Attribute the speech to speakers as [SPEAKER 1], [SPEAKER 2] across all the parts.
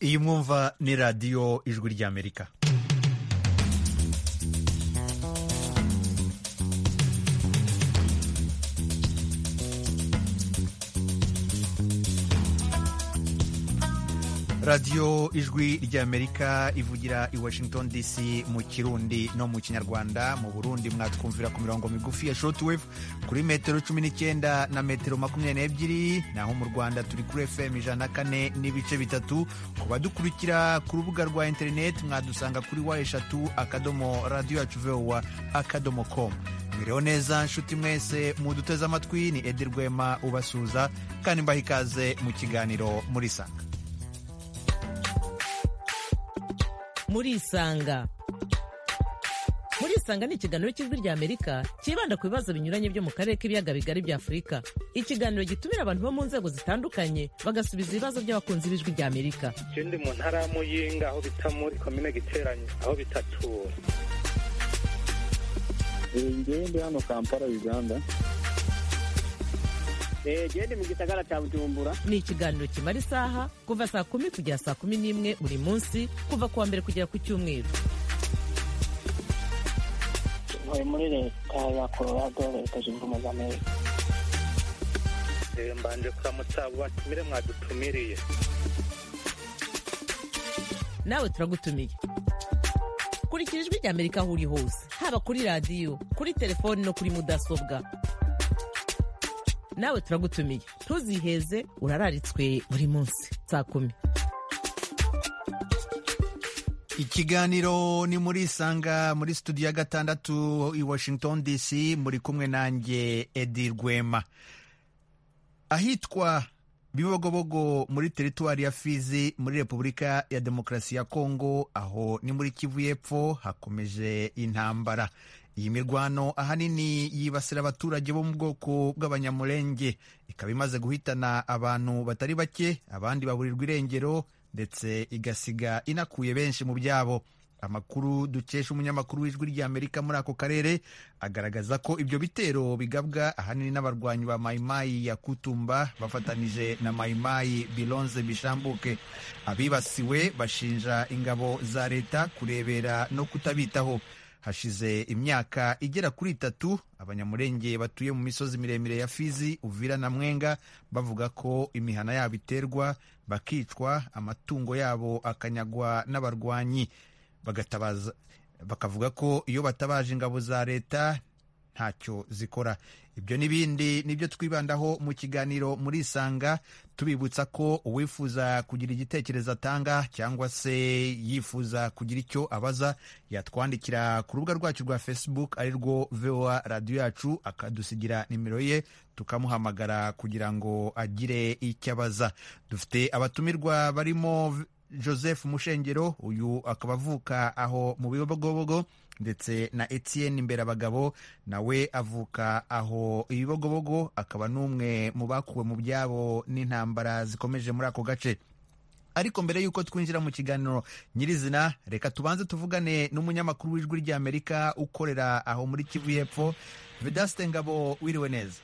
[SPEAKER 1] iyi mwumva ni radiyo ijwi ry'amerika radiyo ijwi ry'amerika ivugira i washington dc mu kirundi no mu kinyarwanda mu burundi mwatwumvira ku mirongo migufi ya shortwave kuri metero cumi n'icyenda na metero makumyabiri n'ebyiri naho mu rwanda turi kuri fm ijana na kane n'ibice bitatu ku badukurikira ku rubuga rwa interineti mwadusanga kuri wa eshatu akadomo radiyo yacu vowa akadomo komu mwiriho neza nshuti mwese muduteze amatwi ni edi rwema ubasuza kandi mbaha ikaze mu kiganiro muri sanga
[SPEAKER 2] muri isanga muri isanga ni ikiganiro cy'ijwi rya amerika cyibanda ku bibazo binyuranye byo mu karere k'ibiyaga bigari bya afurika ikiganiro gitumira abantu bo mu nzego zitandukanye bagasubiza ibibazo by'abakunzi b'ijwi rya amerika
[SPEAKER 3] ikindi mu ntara ya muyinga aho bita muri komine giteranye aho bitatura
[SPEAKER 4] ngende hano kampala uganda
[SPEAKER 5] genda mu gisagara cya bujumbura
[SPEAKER 2] ni ikiganiro kimara isaha kuva saa kumi kugera saa kumi n'imwe buri munsi kuva ku wa mbere kugera ku cyumweru
[SPEAKER 6] ntuye muri leta ya colorado leta zunze ubumwe za amerika
[SPEAKER 3] mbanje kuramutsa abo batumire mwadutumiriye
[SPEAKER 2] nawe turagutumiye kurikira ijwi rya amerika aho uri hose haba kuri radiyo kuri telefoni no kuri mudasobwa nawe turagutumiye ntuziheze urararitswe buri munsi saa kumi
[SPEAKER 1] ikiganiro ni muri isanga muri studio ya gatandatu i washington dc muri kumwe nanjye edi rwema ahitwa bibogobogo muri teritwari ya fizi muri repubulika ya demokarasi ya kongo aho ni muri kivu y'epfo hakomeje intambara iyi mirwano ahanini yibasira abaturage bo mu bwoko bw'abanyamurenge ikaba imaze guhitana abantu batari bake abandi baburirwa irengero ndetse igasiga inakuye benshi mu byabo amakuru dukesha umunyamakuru w'ijwi ry'amerika muri ako karere agaragaza ko ibyo bitero bigabwa ahanini n'abarwanyi ba mayimayi ya kutumba bafatanije na mayimayi bironze bishambuke abibasiwe bashinja ingabo za leta kurebera no kutabitaho hashize imyaka igera kuri itatu abanyamurenge batuye mu misozi miremire ya fizi uvira na mwenga bavuga ko imihana yabo iterwa bakicwa amatungo yabo akanyagwa n'abarwanyi bakavuga ko iyo batabaje ingabo za leta ntacyo zikora ibyo n'ibindi nibyo twibandaho mu kiganiro muri isanga tubibutsa ko uwifuza kugira igitekerezo atanga cyangwa se yifuza kugira icyo abaza yatwandikira ku rubuga rwacu rwa facebook ari rwo voa radiyo yacu akadusigira nimero ye tukamuhamagara kugira ngo agire icyo abaza dufite abatumirwa barimo joseph mushengero uyu akaba avuka aho mu bibogobogo ndetse na etienne imbere abagabo nawe avuka aho ibibogobogo akaba n'umwe mu bakuwe mu byabo n'intambara zikomeje muri ako gace ariko mbere y'uko twinjira mu kiganiro nyirizina reka tubanze tuvugane n'umunyamakuru w'ijwi ry'amerika ukorera aho muri kivu y'epfo vedasite ngabo wiriwe neza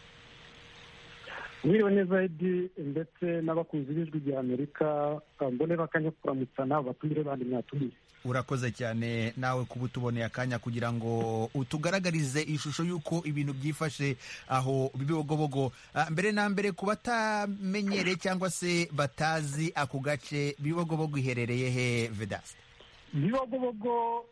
[SPEAKER 7] mwiriwe neza edi ndetse n'abakunzi b'ijwi rya amerika mbonera akanya ko kuramutsana batumire bandi mwatumiye
[SPEAKER 1] urakoze cyane nawe kuba utuboneye akanya kugira ngo utugaragarize ishusho y'uko ibintu byifashe aho bibogobogo mbere na mbere ku batamenyereye cyangwa se batazi ako gace bibogobogo iherereye he vedasi
[SPEAKER 7] bibogobogo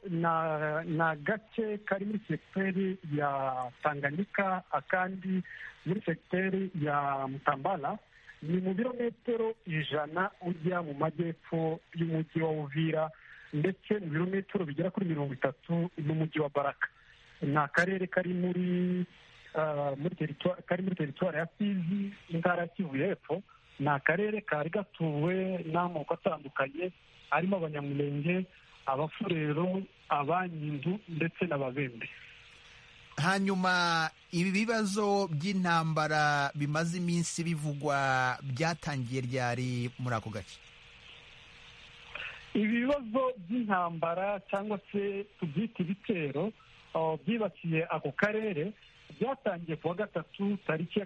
[SPEAKER 7] ni agace kari muri segiteri ya tanganyika akandi muri segiteri ya mutambara ni mu birometero ijana ujya mu majyepfo y'umujyi wa uvira ndetse mu birometero bigera kuri mirongo itatu n'umujyi wa baraka ni akarere kari muri kari muri teritwari ya fizi intara ya kivu y'epfo ni akarere kari gatuwe n'amoko atandukanye harimo abanyamurenge abafurero abanyindu ndetse n'ababembe
[SPEAKER 1] hanyuma ibi bibazo by'intambara bimaze iminsi bivugwa byatangiye ryari muri ako gace
[SPEAKER 7] ibibazo by'intambara cyangwa se tubyita ibitero byibasiye ako karere byatangiye kuwa gatatu tariki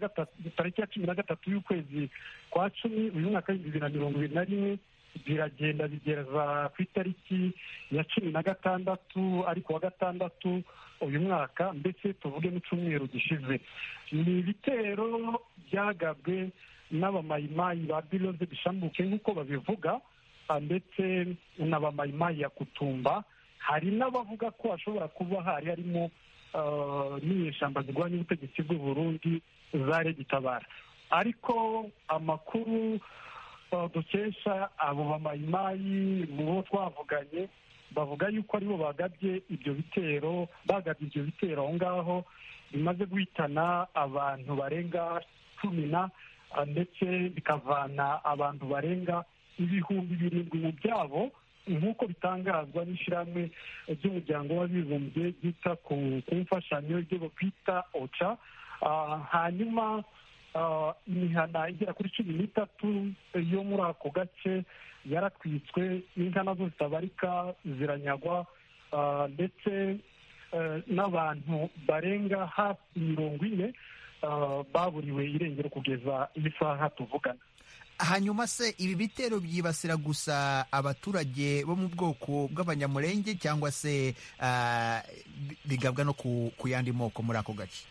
[SPEAKER 7] ya cumi na gatatu y'ukwezi kwa cumi uyu mwaka w'ibihumbi bibiri na mirongo ibiri na rimwe biragenda bigeza ku itariki ya cumi na gatandatu ariko wa gatandatu uyu mwaka mbese tuvuge n'icyumweru gishize ni ibitero byagabwe n'abamayimayi ba biroze bishambuke nk'uko babivuga ah, ndetse n'abamayimayi ya kutumba hari n'abavuga ko hashobora kuba hari harimo ah, n'inyeshyamba zirwanya ubutegetsi bw'u Burundi zare gitabara ariko amakuru ah, dukesha abo bamayimayi mu bo twavuganye bavuga yuko aribo bagabye ibyo bitero bagabye ibyo bitero aho ngaho bimaze guhitana abantu barenga cumi na ndetse bikavana abantu barenga ibihumbi birindwi mu byabo nk'uko bitangazwa n'ishyirahamwe ry'umuryango w'abibumbye ryita ku ku mfashanyo ibyo bakwita oca hanyuma imihana igera kuri cumi n'itatu yo muri ako gace yaratwitswe inka nazo zitabarika ziranyagwa ndetse n'abantu barenga hafi mirongo ine baburiwe irengero kugeza iyi saha tuvugana
[SPEAKER 1] hanyuma se ibi bitero byibasira gusa abaturage bo mu bwoko bw'abanyamurenge cyangwa se ah, bi- bigabwa no ku ku yandi moko muri ako gace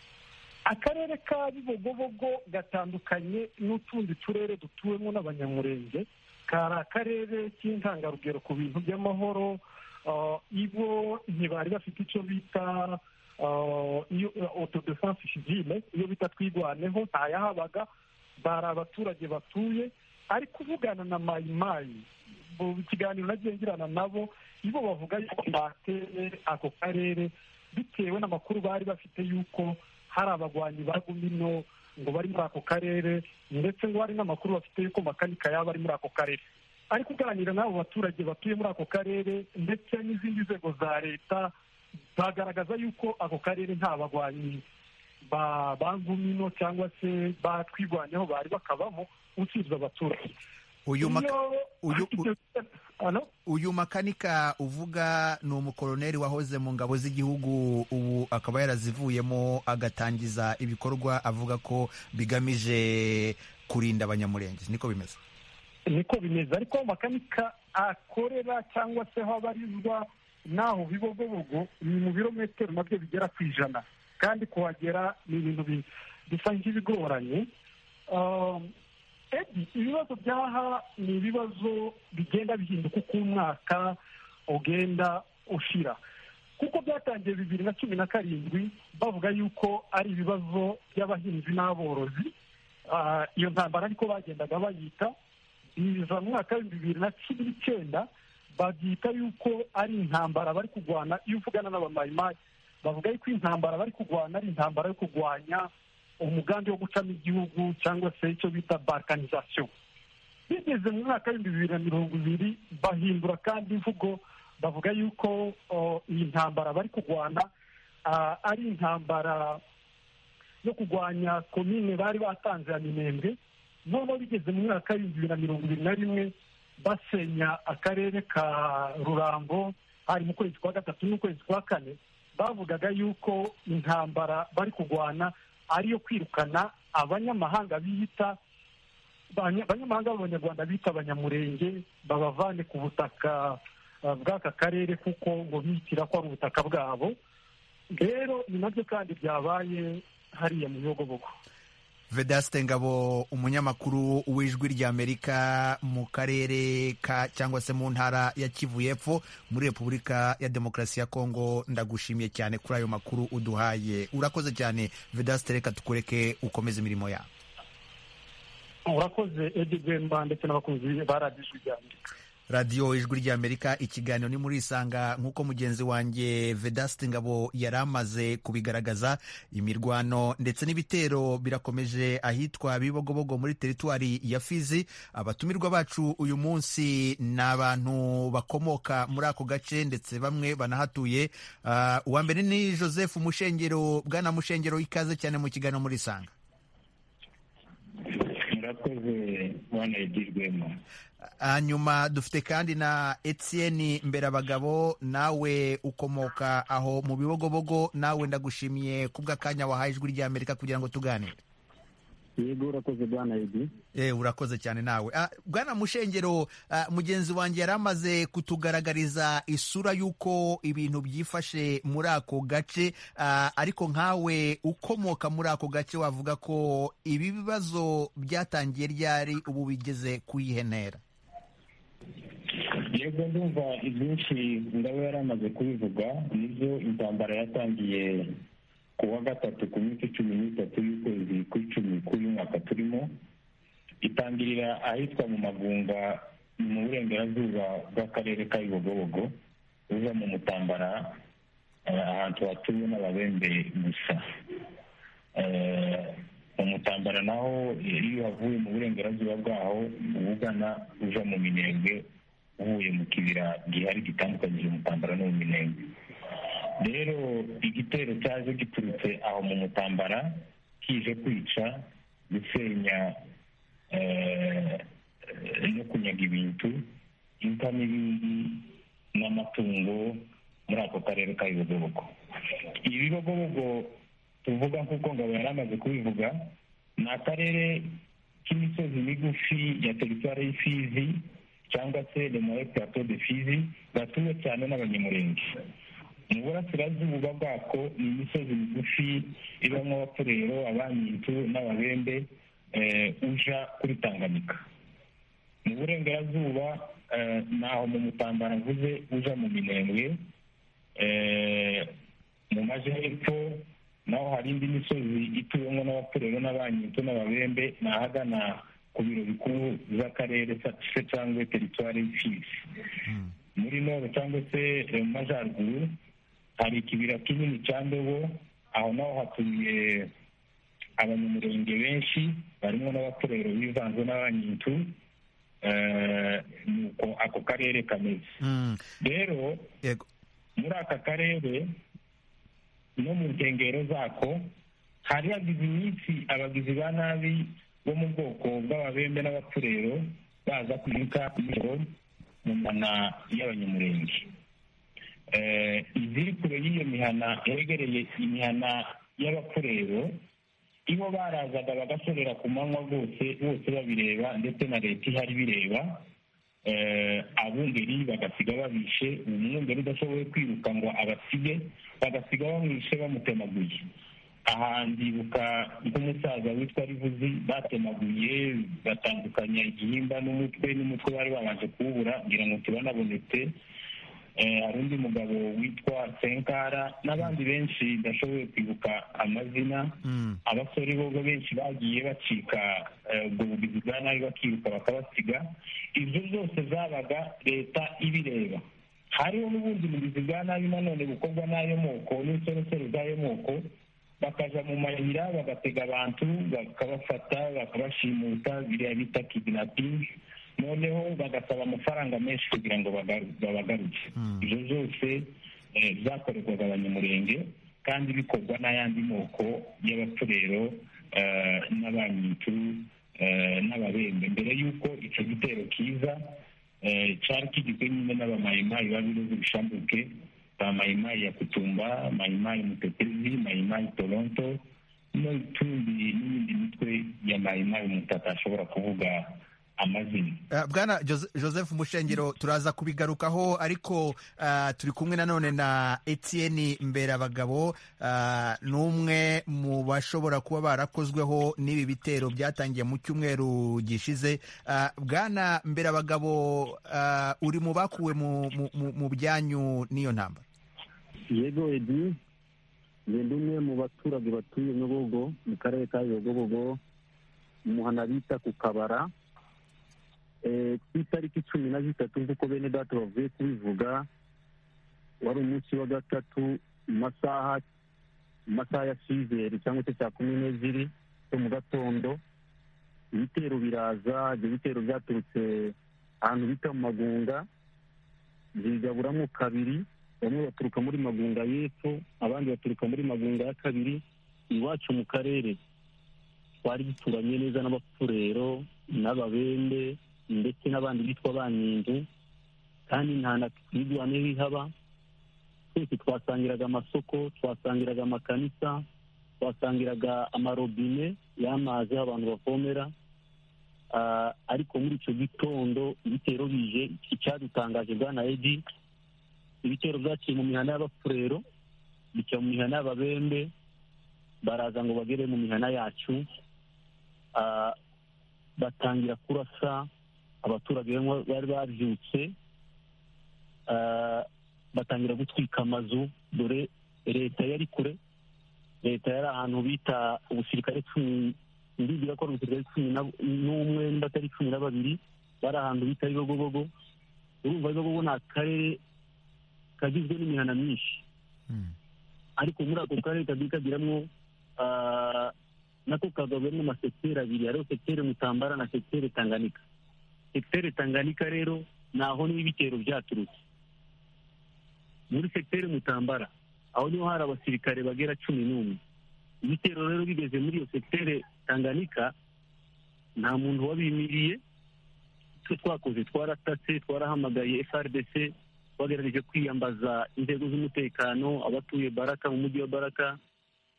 [SPEAKER 7] akarere ka bibogobogo gatandukanye n'utundi turere dutuwemo n'abanyamurenge kari akarere k'intangarugero ku bintu by'amahoro ah, ibo ntibari bafite icyo bita ah, iyo autodefense civile iyo bita twirwaneho ntayahabaga bari abaturage batuye ari kuvugana na mayimayi mu kiganiro nagiye ngirana nabo ibo bavuga yuko bateye ako karere bitewe n'amakuru bari bafite yuko hari abagwanyi bagumino ngo bari muri ako karere ndetse ngo hari n'amakuru bafite yuko makanika yaba ari muri ako karere ari kuganira n'abo baturage batuye muri ako karere ndetse n'izindi nzego za leta bagaragaza yuko ako karere nta bagwanyi ba bangumino cyangwa se batwirwanyeho bari bakabamo usibye abaturage
[SPEAKER 1] uyu maka-
[SPEAKER 7] Iyo-
[SPEAKER 1] uyu-
[SPEAKER 7] Ano?
[SPEAKER 1] uyu makanika uvuga ni umukoroneri wahoze mu ngabo z'igihugu ubu akaba yarazivuyemo agatangiza ibikorwa avuga ko bigamije kurinda abanyamurenge niko bimeze
[SPEAKER 7] niko bimeze ariko aho makanika akorera cyangwa se aho abarizwa n'aho bibogobogo ni mu birometero nabyo bigera ku ijana kandi kuhagera ni ibintu bi- bisa nk'ibigoranye Um, Eddie, ibibazo byaha ni ibibazo bigenda bihinduka uko umwaka ugenda ushira kuko byatangiye bibiri na cumi na karindwi bavuga yuko ari ibibazo by'abahinzi n'aborozi Ah, iyo ntambara ariko bagendaga bayita biza mu mwaka w'ibihumbi bibiri na cumi n'icyenda babyita yuko ari intambara bari kurwana iyo uvugana n'abamayimayi bavuga yuko intambara bari kurwana ari intambara yo kurwanya umugambi wo gucamo igihugu cyangwa se icyo bita balkanizasiyo bigeze mu mwaka w'ibihumbi bibiri na mirongo ibiri bahindura kandi imvugo bavuga yuko o, iyi ntambara bari kurwana ah, ari intambara yo kurwanya komine bari batanze ya minembwe noneho bigeze mu mwaka w'ibihumbi bibiri na mirongo ibiri na rimwe basenya akarere ka rurango hari mu kwezi kwa gatatu n'ukwezi kwa kane bavugaga yuko intambara bari kurwana ari iyo kwirukana abanyamahanga biyita abanya- abanyamahanga b'abanyarwanda bita abanyamurenge babavane ku butaka ah, bw'aka karere kuko ngo bitira ko ari ubutaka bwabo rero ni nabyo kandi byabaye hariya mu bihogobogo
[SPEAKER 1] vedaste ngabo umunyamakuru w'ijwi ry'amerika mu karere ka cyangwa se mu ntara ya kivu y'epfo muri repubulika ya demokarasi ya kongo ndagushimiye cyane kuri ayo makuru uduhaye urakoze cyane vedaste reka tukureke ukomeze imirimo yawe
[SPEAKER 7] urakoze edi rwemba ndetse n'abakunzi ba radiyo ijwi rya amerika
[SPEAKER 1] radiyo ijwi ry'amerika ikiganiro ni muri isanga nk'uko mugenzi wanjye vedaste ngabo yari amaze kubigaragaza imirwano ndetse n'ibitero birakomeje ahitwa bibogobogo muri teritwari ya fizi abatumirwa bacu uyu munsi ni abantu bakomoka muri ako gace ndetse bamwe banahatuye Ah, uwa mbere ni joseph mushengero bwana mushengero ikaze cyane mu kiganiro muri isanga
[SPEAKER 4] murakoze bwana edi rwema
[SPEAKER 1] hanyuma dufite kandi na etienne mberabagabo nawe ukomoka aho mu bibogobogo nawe ndagushimiye kubw'akanya wahaye ijwi ry'amerika kugira ngo tuganire
[SPEAKER 4] yego urakoze bwana edi
[SPEAKER 1] Eh, urakoze cyane nawe Ah, bwana mushengero ah, mugenzi wanjye yari amaze kutugaragariza isura y'uko ibintu byifashe muri ako gace Ah, ariko nkawe ukomoka muri ako gace wavuga ko ibi bibazo byatangiye ryari ubu bigeze kuyihenera
[SPEAKER 4] yego ndumva ibyinshi ndabo yari amaze kubivuga nibyo intambara yatangiye ku wa gatatu ku minsi cumi n'itatu y'ukwezi kw'icumi k'uyu mwaka turimo itangirira ahitwa mu magunga mu burengerazuba bw'akarere ka Ibigobogo uza mu mutambara eh, ahantu hatuwe n'ababembe gusa Eh, mu mutambara naho eh, iyo uhavuye mu burengerazuba bwaho uba ugana uja mu minembwe uvuye mu kibira gihari gitandukanyije umutambara n'uwo minembwe rero igitero cyaje giturutse aho mu mutambara kije kwica gusenya eh, no kunyaga ibintu inka n'ibindi n'amatungo muri ako karere ka Ibigobogo ibibogobogo tuvuga nk'uko ngabo yari amaze kubivuga ni akarere k'imisozi migufi ya teritwari y'ifizi cyangwa se lemoye plateau de fizi gatuwe cyane n'abanyamurenge mu burasirazuba bwako ni imisozi migufi ibamo abaturero abanyitu n'ababembe eh, uja kuri tanganyika mu burengerazuba eh, naho mu mutambara mvuze uja mu minembwe eh, mu majyepfo naho hari indi misozi ituwemo n'abaturero n'abanyito n'ababembe ni ahagana ku biro bikuru by'akarere sa- se cyangwa teritwari y'imfizi muri noro cyangwa se eh, mu majyaruguru hari ikibira kinini cya ndobo aho naho hatuye abanyamurenge benshi barimo n'abaturero bivanze n'abanyintu eh, nuko ako karere kameze
[SPEAKER 1] Mm,
[SPEAKER 4] rero
[SPEAKER 1] yego
[SPEAKER 4] muri aka karere no mu nkengero zako hari hagize iminsi abagizi ba nabi bo mu bwoko bw'ababembe n'abapfurero baza kwibuka imijoro mu mana y'abanyamurenge Eh, iziri kure y'iyo mihana yegereye imihana y'abapfurero ibo barazaga bagashorera ku manywa rwose bose babireba ndetse na leta ihari bireba eh, abungeri bagasiga babishe umwungeri udashoboye kwiruka ngo abasige bagasiga bamwishe bamutemaguye aha ndibuka nk'umusaza witwa rivuzi batemaguye batandukanya igihimba n'umutwe n'umutwe bari babanje kuwubura ngira ngo tubanabonetse Eh, hari undi mugabo witwa senkara n'abandi benshi ndashoboye kwibuka amazina
[SPEAKER 1] Mm.
[SPEAKER 4] abasore bo benshi bagiye bacika eh, ubwo bugizi bwa nabi bakiruka bakabasiga ibyo byose zabaga leta ibireba hariho n'ubundi bugizi bwa nabi nanone bukorwa n'ayo moko n'insoresore z'ayo moko bakaja mu mayira bagatega abantu bakabafata bakabashimuta biriya bita kidnapping noneho bagasaba amafaranga menshi kugira ngo bagaru- babagaruke ibyo byose eh, byakorerwaga abanyamurenge kandi bikorwa n'ayandi moko y'abaturero eh, n'abanyitu eh, n'ababembe mbere y'uko icyo gitero kiza eh, cyari kigizwe nyine n'abamayimayi babiroze bishambuke ba mayimayi ya kutumba mayimayi mutetezi mayimayi toronto n'utundi n'iyindi mitwe ya mayimayi umuntu atashobora kuvuga amazina
[SPEAKER 1] Uh, bwana Jose- joseph mushengero turaza kubigarukaho ariko uh, turi kumwe nanone na etienne mberabagabo uh, n'umwe mu bashobora kuba barakozweho n'ibi bitero byatangiye mu cyumweru gishize Uh, bwana mberabagabo uh, uri mu bakuwe mu- mu- mu- mu byanyu n'iyo ntambara
[SPEAKER 4] yego edi ngenda umwe mu baturage batuye nyogogo mu karere ka nyogogo umuhana bita ku kabara Eh, ku itariki cumi na zitatu nk'uko bene data bavuye kubivuga wari umunsi wa gatatu mu masaha mu masaha ya sizeri cyangwa se saa kumi n'ebyiri zo mu gatondo ibitero biraza ibyo bitero byaturutse ahantu bita mu magunga bigaburamo kabiri bamwe baturuka muri magunga y'epfo abandi baturuka muri magunga ya kabiri iwacu mu karere twari duturanye neza n'abapfurero n'ababembe ndetse n'abandi bitwa banyinzu kandi nta na twigwaneho ihaba twese twasangiraga amasoko twasangiraga amakanisa twasangiraga amarobine y'amazi aho abantu bavomera Ah, ariko muri icyo gitondo ibitero bije icyadutangaje bwa na edi ibitero byaciye mu mihana y'abafurero bica mu mihana y'ababembe baraza ngo bagere mu mihana yacu Ah, batangira kurasa abaturage bamwe bari babyutse Ah, batangira gutwika amazu dore leta yari kure leta yari ahantu bita ubusirikare cumi ndibwira ko ari ubusirikare cumi na- n'umwe batari cumi na babiri bari ahantu bita ibibogobogo urumva ibibogobogo ni akarere kagizwe n'imihana myinshi
[SPEAKER 1] Mm.
[SPEAKER 4] ariko muri ako karere kagiye kagiramwo ah, nako kagabwe n'amasekiteri abiri hariho sekiteri mutambara na sekiteri tanganika sekiteri tanganika rero naho niho ibitero byaturutse muri sekiteri mutambara aho niho hari abasirikare bagera cumi n'umwe ibitero rero bigeze muri iyo sekiteri tanganika nta muntu wabimiriye icyo twakoze twaratatse twarahamagaye frdc twagerageje kwiyambaza inzego z'umutekano abatuye baraka mu mujyi wa baraka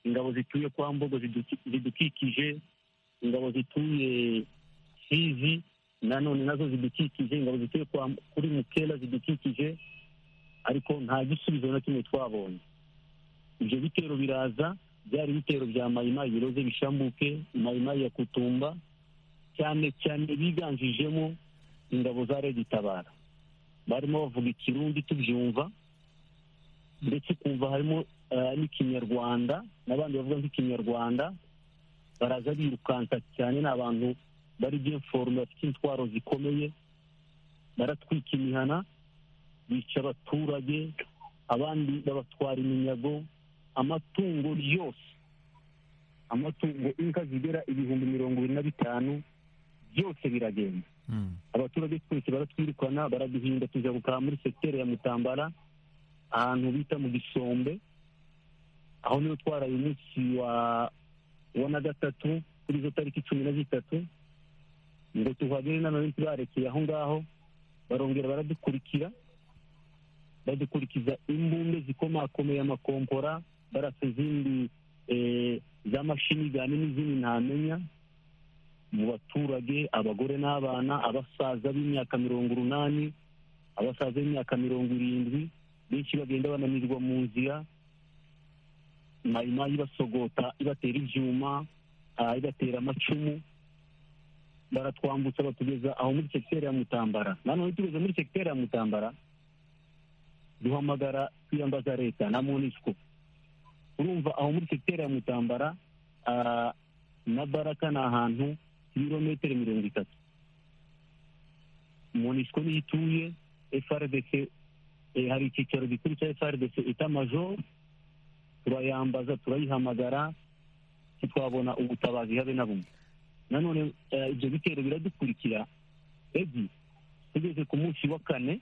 [SPEAKER 4] ingabo zituye kwa mbogo ziduki- zidukikije ingabo zituye fizi nanone nazo zidukikije ingabo zituye kwa- kuri mukela zidukikije ariko nta gisubizo na kimwe twabonye ibyo bitero biraza byari ibitero bya mayimayi biroze bishambuke mayimayi ya kutumba cyane cyane biganjijemo ingabo za regitabara barimo bavuga ikirundi tubyumva ndetse ukumva harimo eh, n'ikinyarwanda n'abandi bavuga nk'ikinyarwanda baraza birukanka cyane ni abantu bari byeforume bafite intwaro zikomeye baratwika imihana bica abaturage abandi babatwara iminyago amatungo yose amatungo inka zigera ibihumbi mirongo irindwi na bitanu byose biragenda
[SPEAKER 1] Mm.
[SPEAKER 4] abaturage twese baratwirukana baraduhinda tujya gukara muri sekiteri ya mutambara ahantu bita mu gisombe aho niho twaraye umunsi wa wa na gatatu kuri izo tariki cumi na zitatu ngo tuhagere n'abaminsi barekeye aho ngaho barongera baradukurikira badukurikiza imbumbe zikomakomeye amakompora barasa izindi eh, za mashinigani n'izindi ntamenya mu baturage abagore n'abana abasaza b'imyaka mirongo urunani abasaza b'imyaka mirongo irindwi benshi bagenda bananirwa mu nzira mayimayi ibasogota ibatera ibyuma ah, ibatera amacumu baratwambutsa batugeza aho muri sekiteri ya mutambara nanone tugeze muri sekiteri ya mutambara duhamagara twiyambaza leta na monisco urumva aho muri sekiteri ya mutambara ah, na baraka ni ahantu ibirometero mirongo itatu monisco niyo ituye frdc eh, hari icyicaro gikuru cya frdc itamajo turayambaza turayihamagara ntitwabona ubutabazi habe na bumwe nanone eh, ibyo bitero biradukurikira egi tugeze ku munsi wa kane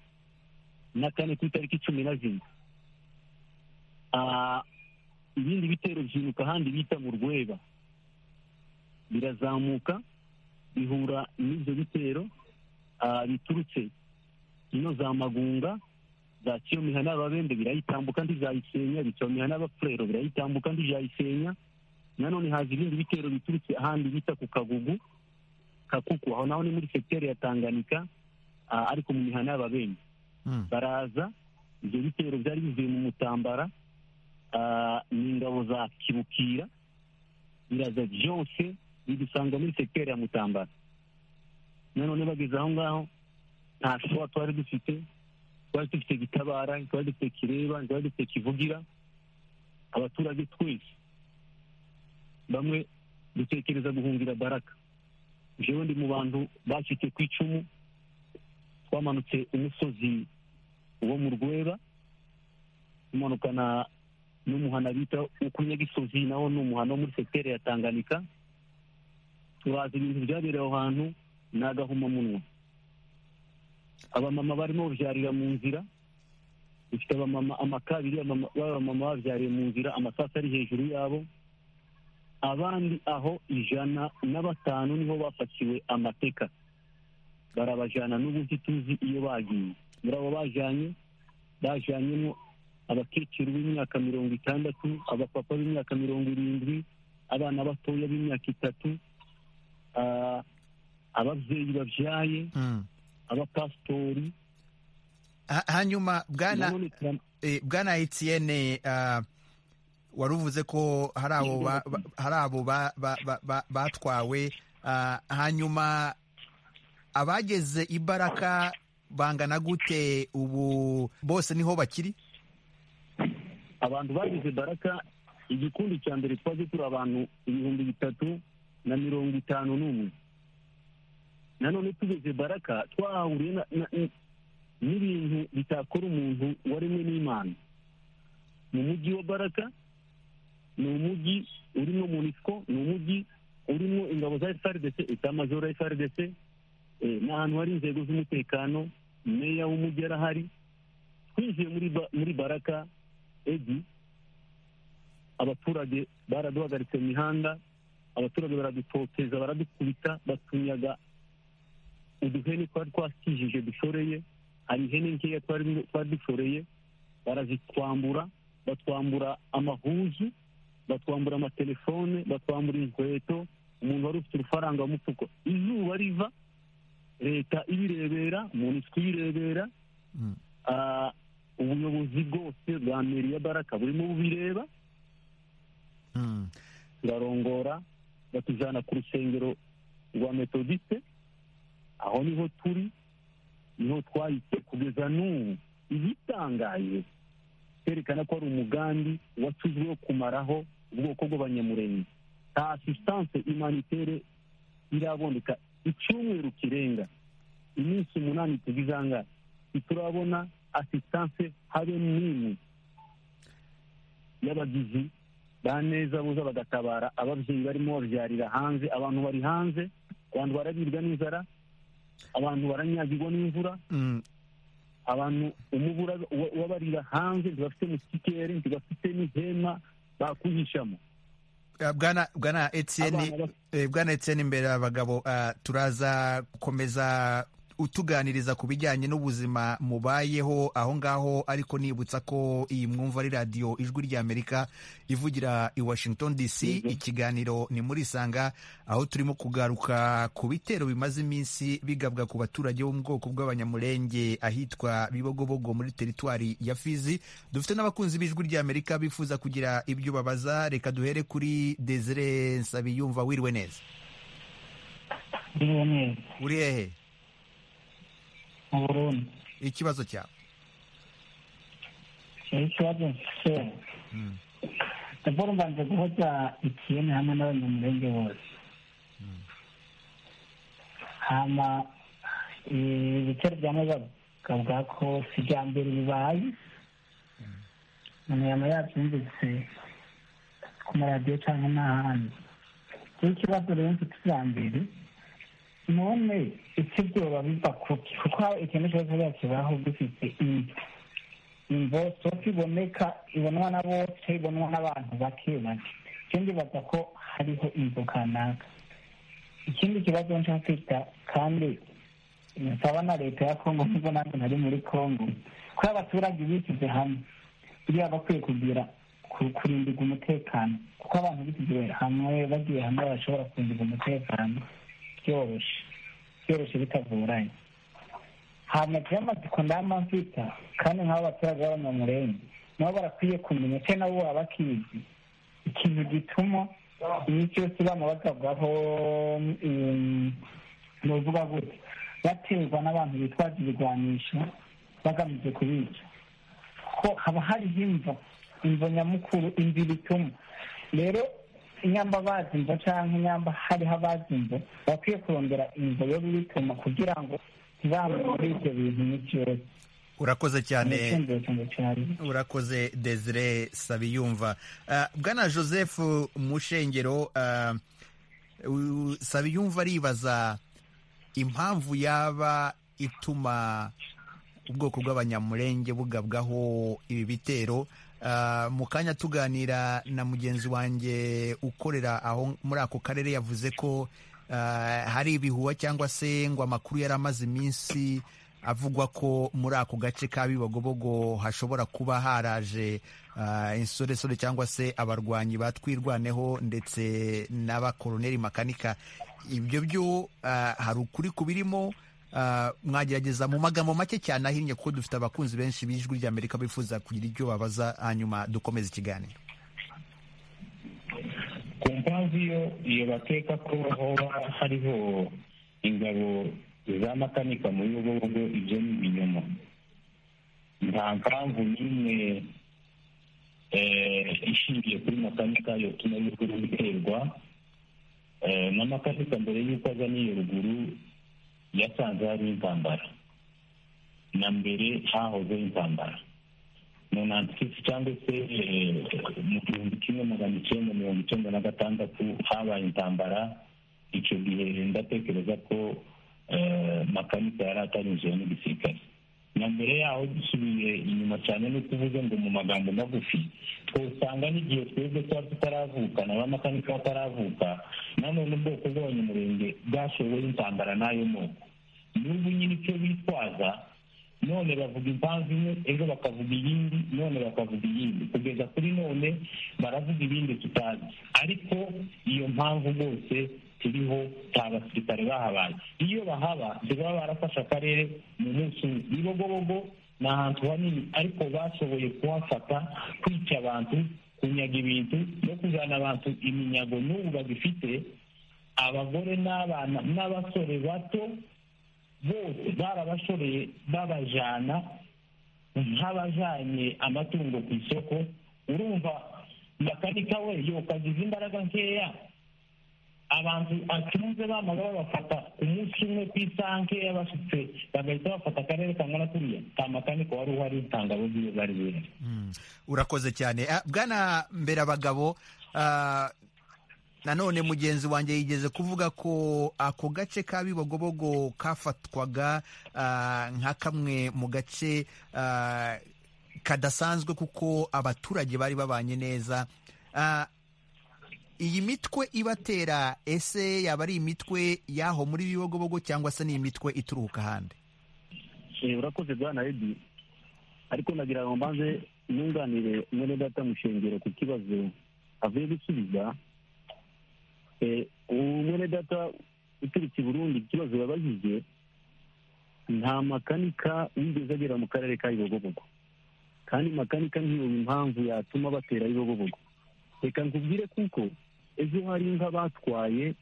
[SPEAKER 4] na kane ku itariki cumi na zine Ah, ibindi bitero byinuka ahandi bita mu rweba birazamuka bihura n'ibyo bitero ah, biturutse ino za magunga za kiyo mihana y'ababembe birayitambuka ntizayisenya bica mu mihana y'abafurero birayitambuka ntizayisenya nanone haza ibindi bitero biturutse ahandi bita ku kagugu kakuku aho naho ni muri sekiteri ya tanganika ah, ariko mu mihana y'ababembe
[SPEAKER 1] Mm.
[SPEAKER 4] baraza ibyo bitero byari bivuye mu mutambara ah, ni ingabo za kibukira biraza byose bidusanga muri sekiteri ya mutambara nanone bageze aho ngaho nta showa twari dufite twari dufite gitabara twari dufite kireba twari dufite kivugira abaturage twese bamwe dutekereza guhungira baraka jewe ndi mu bantu bacitse ku icumu twamanutse umusozi wo mu rwera tumanukana n'umuhana bita ukunyagisozi nawo ni umuhana wo muri sekiteri ya tanganika turaza ibintu byabereye aho hantu ni agahomamunwa abamama barimo babyarira mu nzira dufite abamama amakabiri abamama- b'abamama babyariye mu nzira amasasu ari hejuru yabo abandi aho ijana na batanu niho bafatiwe amateka barabajyana n'ubu ntituzi iyo bagiye muri abo bajyanye bajyanyemo
[SPEAKER 7] abakecuru b'imyaka mirongo itandatu abapapa b'imyaka mirongo irindwi abana batoya b'imyaka itatu ah, ababyeyi babyaye abapasitori
[SPEAKER 1] Ha- hanyuma bwana
[SPEAKER 7] nanone turam-
[SPEAKER 1] eh, bwana Etienne ah, wari uvuze ko hari abo ba- ba- hari abo ba- ba- ba- ba- batwawe ah, hanyuma abageze i Baraka bangana gute ubu bose niho bakiri
[SPEAKER 7] abantu bagize baraka igikundi cya mbere twaje turi abantu ibihumbi bitatu na mirongo itanu n'umwe nanone tugeze baraka twahahuriye na- na- n- n'ibintu bitakora umuntu waremwe n'imana mu mujyi wa baraka ni umujyi urimo munisiko ni umujyi urimo ingabo za frdc etamajoro ya frdc eh, ni ahantu hari inzego z'umutekano meya w'umujyi arahari twinjiye muri ba- muri baraka egi abaturage baraduhagaritse mu mihanda abaturage baradutoteza baradukubita batunyaga uduhene twari twakijije dushoreye hari ihene nkeya twari twari dushoreye barazitwambura batwambura amahuzu batwambura amatelefone batwambura inkweto umuntu wari ufite urufaranga mu mufuko izuba riva leta ibirebera munisiko ibirebera
[SPEAKER 1] Mm.
[SPEAKER 7] Ah, ubuyobozi bwose bwa meri ya baraka burimo bubireba
[SPEAKER 1] Mm.
[SPEAKER 7] turarongora batujyana ku rusengero rwa metodiste aho niho turi niho twahise kugeza n'ubu igitangaje cyerekana ko ari umugambi washyizwe wo kumaraho ubwoko bw'abanyamurenge nta asistanse imanitere iraboneka icyumweru kirenga iminsi umunani tugize aha ngaha ntiturabona asistanse habe n'imwe y'abagizi ba neza buza bagatabara ababyeyi barimo babyarira hanze abantu bari hanze abantu barabirwa n'inzara abantu baranyagirwa n'imvura
[SPEAKER 1] Mm.
[SPEAKER 7] abantu umubu ura- uba- ubabarira hanze ntibafite musikeri ntibafite n'ihema bakwihishamo
[SPEAKER 1] Ah, bwana bwana Etienne
[SPEAKER 7] Abana bas-
[SPEAKER 1] Eh, bwana Etienne imbere abagabo ah, turaza gukomeza utuganiriza ku bijyanye n'ubuzima mubayeho aho ngaho ariko nibutsa ko iyi mwumva ari radiyo ijwi ry'amerika ivugira i washington dc
[SPEAKER 7] Yego.
[SPEAKER 1] ikiganiro ni muri sanga aho turimo kugaruka ku bitero bimaze iminsi bigabwa ku baturage bo mu bwoko bw'abanyamurenge ahitwa bibogobogo muri teritwari ya fizi dufite n'abakunzi b'ijwi ry'amerika bifuza kugira ibyo babaza reka duhere kuri desire nsabiyumva wiriwe neza
[SPEAKER 4] Iriwe neza
[SPEAKER 1] uri hehe
[SPEAKER 4] mu Burundi
[SPEAKER 1] ikibazo cyawe
[SPEAKER 4] rero ikibazo mfite
[SPEAKER 1] Mm.
[SPEAKER 4] raporo mbanze guhoza ikiyeni hamwe n'abanyamurenge bose hama eh, ibitero bya neza bakavuga ko si ibya mbere bibaye umuntu yaba yabyumvise ku maradiyo cyangwa n'ahandi rero ikibazo rero mfite icya mbere none icyo byoba biva kuki kuko ikintu cyose bakibaho gifite imva imvo sofi iboneka ibonwa na bose ibonwa n'abantu bake bake ikindi baza ko hariho imvo kanaka ikindi kibazo nshaka kwita kandi nsaba na leta ya kongo nubwo nanjye nari muri kongo ko abaturage bishyize hamwe buriya bakwiye kugira ku- kurindirwa umutekano kuko abantu bishyize hamwe bagiye hamwe bashobora kurindirwa umutekano byoroshye byoroshye bitagoranye hanyuma byamatsiko ndamavita kandi nk'abo abaturage b'abanyamurenge nabo barakwiye kumenya cyane nabo baba bakizi ikintu gituma iyo cyose bama bagabwaho mm, novuga gute baterwa n'abantu bitwaza ibigwanisho bagamije kubica kuko haba hariho imvo imvo nyamukuru imvo bituma rero inyamba bazi imvo cyangwa inyamba hariho abazi imvo bakwiye kurondera imvo yo bituma kugira ngo ntibamwe muri ibyo bintu n'ikibazo
[SPEAKER 1] urakoze cyane
[SPEAKER 4] icyumviro cyanjye cyari
[SPEAKER 1] urakoze desire sabiyumva Ah, bwana joseph mushengero ah, u- sabiyumva aribaza impamvu yaba ituma ubwoko bw'abanyamurenge bugabwaho ibi bitero Ah, mu kanya tuganira na mugenzi wanjye ukorera aho muri ako karere yavuze ko ah, hari ibihuha cyangwa se ngo amakuru yari amaze iminsi avugwa ko muri ako gace ka bibogobogo hashobora kuba haraje ah, insoresore cyangwa se abarwanyi ba twirwaneho ndetse n'abakoroneri makanika ibyo byo ah, hari ukuri kubirimo Ah, mwagerageza mu magambo make cyane ahinnye kuko dufite abakunzi benshi b'ijwi ry'amerika bifuza kugira ibyo babaza hanyuma dukomeza ikiganiro
[SPEAKER 8] ku mpamvu iyo iyo bakeka ko hoba hariho ingabo za makanika mu biyogobogo ibyo ni ibinyoma nta mpamvu n'imwe eh, ishingiye kuri makanika yotuma y'uruguru iterwa Eh, na makanika mbere y'uko aza n'iyo ruguru yasanze hariho intambara na mbere hahozeho intambara mu nantikisi cyangwa se eh, mu gihumbi kimwe magana icyenda mirongo icyenda na gatandatu habaye intambara icyo gihe ndatekereza ko eh, makanika yari atarinjiwe n'igisirikare na mbere yaho dusubiye inyuma cyane no kuvuga ngo mu magambo magufi twasanga n'igihe twebwe tuba tutaravuka na ba makanika bataravuka nanone ubwoko bw'abanyamurenge bwashoboye intambara n'ayo moko n'ubu nyine icyo bitwaza none bavuga impamvu imwe ejo bakavuga iyindi none bakavuga iyindi kugeza kuri none baravuga ibindi tutazi ariko iyo mpamvu bose turiho nta basirikare bahabaye iyo bahaba ntibaba barafashe akarere mu munsi umwe ibibogobogo ni ahantu hanini ariko bashoboye kuhafata kwica abantu kunyaga ibintu no kujyana abantu iminyago n'ubu bagifite abagore n'abana n'abasore bato bose barabashoreye babajyana nk'abajyanye amatungo ku isoko urumva makanika we yokagize imbaraga nkeya abantu acunze bamara babafata umunsi umwe ku isaha nkeya basutse bagahita bafata akarere kangana kuriya ka makanika wari uhari itangabo z'iyo bari bera
[SPEAKER 1] Mm, urakoze cyane Ah, bwana mbere abagabo nanone mugenzi wanjye yigeze kuvuga ko ako gace ka bibogobogo kafatwaga ah, nka kamwe mu gace ah, kadasanzwe kuko abaturage bari babanye neza Ah, iyi mitwe ibatera ese yaba ari imitwe y'aho muri bibogobogo cyangwa se ni imitwe ituruka ahandi
[SPEAKER 4] Eh, urakoze bwana edi ariko nagira ngo mbanze nunganire mwene data mushengero ku kibazo avuye gusubiza Eh, uwo mwene data uturutse i burundi ikibazo yabajije nta makanika wigeze agera mu karere ka bibogobogo kandi makanika ntiyoba impamvu yatuma batera bibogobogo reka nkubwire kuko ejo hari inka batwaye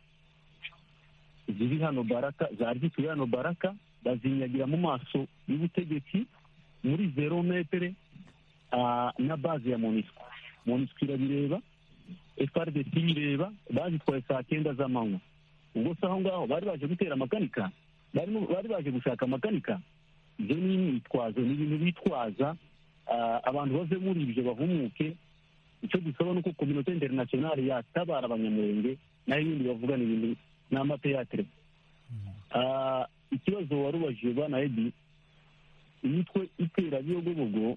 [SPEAKER 4] ziri hano baraka zari zituye hano baraka bazinyagira mu maso y'ubutegetsi muri zero metere ah, na baze ya monisco monisco irabireba frdc ireba bazitwaye saa kenda z'amanywa ubwo se aho ngaho bari baje gutera amakanika barimo- bari baje gushaka amakanika ibyo ni imyitwazo ni ibintu bitwaza ah, abantu bave muri ibyo bahumuke icyo dusaba ni uko kominote interinasiyonari yatabara abanyamurenge nayo ibindi bavugana ibintu n'amateyatere Ah, ikibazo wari ubajije bana edi imitwe itera biyogobogo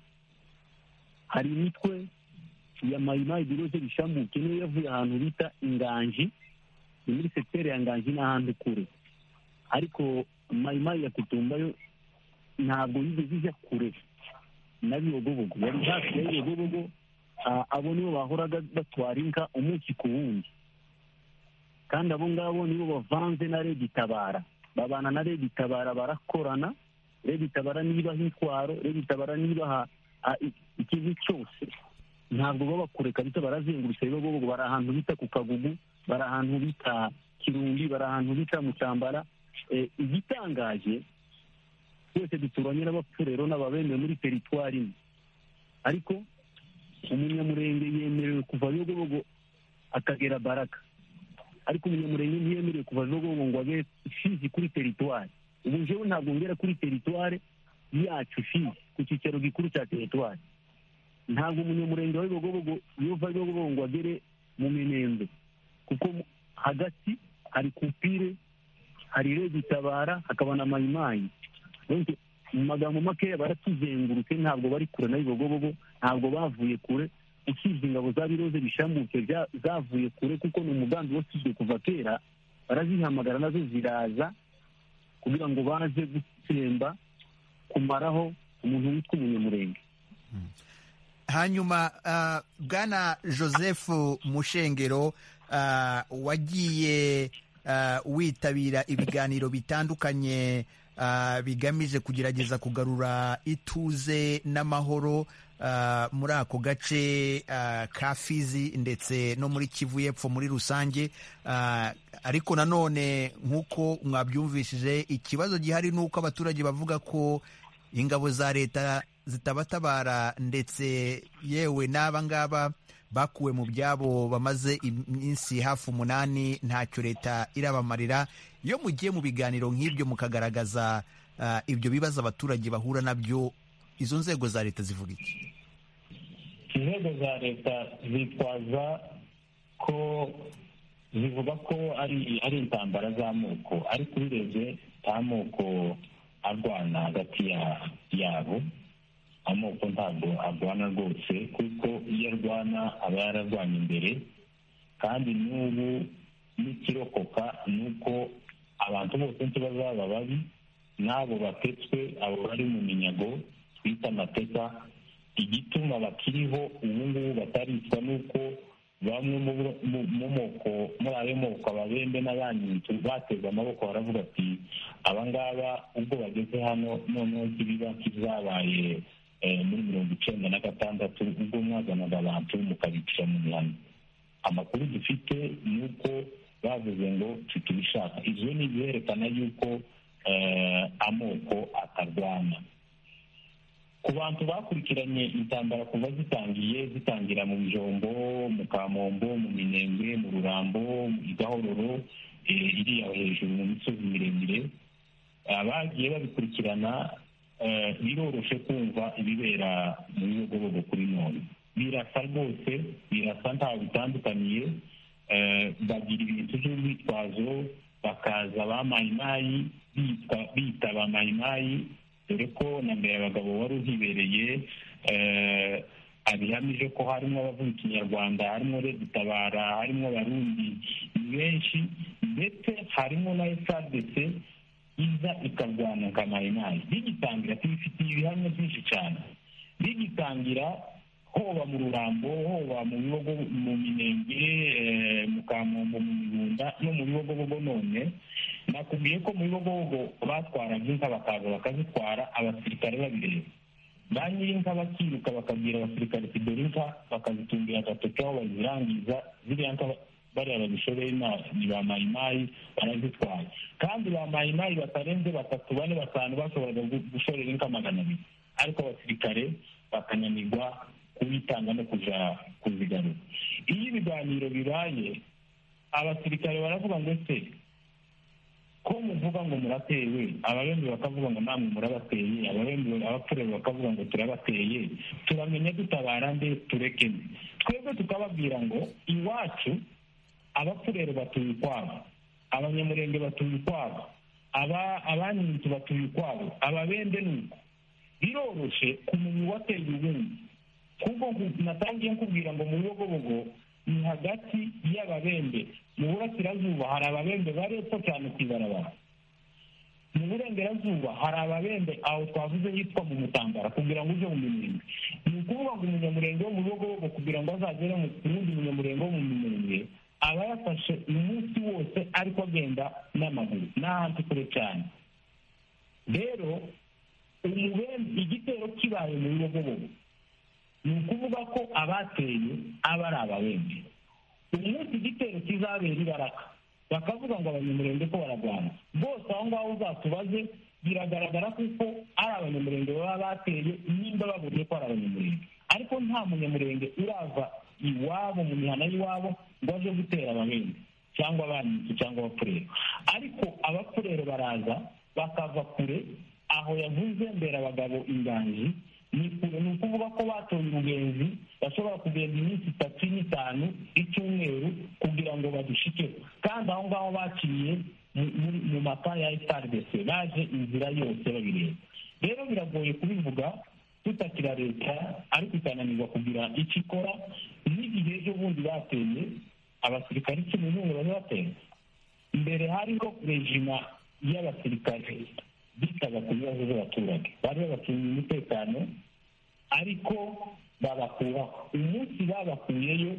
[SPEAKER 4] hari imitwe ya mayimayi biroze bishamuke niyo yavuye ahantu bita inganji ni muri sekiteri ya nganji n'ahandi kure ariko mayimayi ya kutumbayo ntabwo yigeze ijya kure na biyogobogo yari hafi ya biyogobogo ah, abo nibo bahoraga batwara inka umunsi ku wundi kandi abo ngabo nibo bavanze na regitabara babana na regitabara barakorana regitabara nibaha intwaro regitabara nibaha ah, i- ikintu cyose ntabwo baba kure kabisa barazengurutse bibogobogo bari ahantu bita ku kagugu bari ahantu bita kirumbi bari ahantu bita mucambara Eh, igitangaje twese duturanye n'abapfurero n'ababemeye muri teritwari imwe ariko umunyamurenge yemerewe kuva biyogobogo akagera baraka ariko umunyamurenge ntiyemerewe kuva biyogobogo ngo abe fizi kuri teritwari ubu jewe ntabwo ngera kuri teritwari yacu fizi ku cyicaro gikuru cya teritwari ntabwo umunyamurenge wa biyogobogo yuva biyogobogo ngo agere mu minembwe kuko mu- hagati hari kupire hari regitabara hakaba na mayimayi Donc, mu magambo makeya baratuzengurutse ntabwo bari kure na bibogobogo ntabwo bavuye kure usibye ingabo za biroze bishamuke bya- zavuye kure kuko ni umugambi wasizwe kuva kera barazihamagara nazo ziraza kugira ngo baze gutsemba
[SPEAKER 9] kumaraho umuntu witwa umunyamurenge
[SPEAKER 1] hanyuma ah, bwana joseph mushengero ah, wagiye ah, witabira ibiganiro bitandukanye ah, bigamije kugerageza kugarura ituze n'amahoro ah, muri ako gace ah, ka fizi ndetse no muri kivu y'epfo muri rusange ah, ariko nanone nk'uko mwabyumvishije ikibazo gihari ni uko abaturage bavuga ko ingabo za leta zitabatabara ndetse yewe n'aba ngaba bakuwe mu byabo bamaze iminsi hafi umunani ntacyo leta irabamarira iyo mugiye mu biganiro nk'ibyo mukagaragaza ah, ibyo bibazo abaturage bahura nabyo izo nzego za leta zivuga iki
[SPEAKER 4] inzego za leta zitwaza ko zivuga ko ari ari intambara z'amoko ariko ubirebye nta moko arwana hagati ya- yabo amoko ntabwo arwana rwose kuko iyo arwana aba yararwanye imbere kandi n'ubu n'ikirokoka ni uko abantu bose ntibazaba babi n'abo batetswe abo bari mu minyago twita amateka igituma bakiriho ubu ngubu bataricwa nuko bamwe mu bo- mu- mu moko muri ayo moko ababembe n'abanyinzu bateze amaboko baravuga ati aba ngaba ubwo bageze hano noneho kibiba kizabaye eh, muri mirongo icyenda na gatandatu ubwo mwazanaga abantu mukabicira mu mihano amakuru dufite ni uko bavuze ngo tutubishaka ibyo ni ibyerekana yuko eh, amoko atarwana ku bantu bakurikiranye intambara kuva zitangiye zitangira mu bijombo mu kamombo mu minembwe mu rurambo i gahororo eh, iriya hejuru mu misozi miremire abagiye babikurikirana eh, biroroshe kumva ibibera mu bibogobogo kuri none birasa rwose birasa ntaho bitandukaniye eh, bagira ibintu by'urwitwazo bakaza ba mayimayi bitwa bita ba mayimayi dore ko na mbere abagabo wari uhibereye eh, abihamije ko harimo abavuga ikinyarwanda harimo redutabara harimo abarundi ni benshi ndetse harimo na frdc iza ikarwana nka mayimayi bigitangira tubifitiye ibihamya byinshi cyane bigitangira hoba mu rurambo hoba mu bibogo mu minenge eh, mu kamombo mu mibunda no mu bibogobogo none nakubwiye ko mu bibogobogo batwaraga inka bakaza bakazitwara abasirikare babireba ba nyir'inka bakiruka bakabwira abasirikare ati dore inka bakazitungira agatoki aho bazirangiza ziriya nka ba- bariya babishoboye na- ni ba mayimayi barazitwaye kandi ba mayimayi batarenze batatu bane batanu bashoboraga gu- gushorera inka magana abiri ariko abasirikare bakananirwa kubitanga no kuja kuzigarura iyo ibiganiro bibaye abasirikare baravuga ngo ese ko muvuga ngo muratewe ababembe bakavuga ngo namwe murabateye ababembe abapfurewe bakavuga ngo turabateye turamenya dutabara nde tureke nde twebwe tukababwira ngo iwacu abapfurere batuye ukwabo abanyamurenge batuye ukwabo aba abanyinyito batuye ukwabo ababembe ni uko biroroshe kumenya uwateye ubundi kuko nku- natangiye nkubwira ngo mu bibogobogo ni hagati y'ababembe mu burasirazuba hari ababembe bari epfo cyane ku ibarabara mu burengerazuba hari ababembe aho twavuze hitwa mu mutambara kugira ngo uje mu minembwe ni ukuvuga ngo umunyamurenge wo mu bibogobogo kugira ngo azagere mu ku wundi munyamurenge wo mu minembwe aba yafashe umunsi wose ariko agenda n'amaguru n'ahandi kure cyane rero umubembe igitero kibaye mu bibogobogo ni ukuvuga ko abateye aba ari ababembe umunsi igitero kizabera ibaraka bakavuga ngo abanyamurenge ko bararwana bose aho ngaho uzatubaze biragaragara kuko ari abanyamurenge baba bateye nimba baburiye ko ari abanyamurenge ariko nta munyamurenge urava iwabo mu mihana y'iwabo ngo aje gutera ababembe cyangwa abanyizi cyangwa abapfurere ariko abapfurere baraza bakava kure aho yavuze mbere abagabo inganji ni kure ni ukuvuga ko batoye umugenzi bashobora kugenda iminsi itatu n'itanu icyumweru kugira ngo badushikeho kandi aho ngaho baciye mu- muri- mu mapa ya frdc baje inzira yose babireba rero biragoye kubivuga tutakira leta ariko ikananirwa kugira icyo ikora n'igihe ejo bundi bateye abasirikare icumi n'umwe bari bateye mbere hariho rejima y'abasirikare
[SPEAKER 10] bitaga ku bibazo by'abaturage bari babacunga umutekano ariko babakuraho umunsi babakuyeyo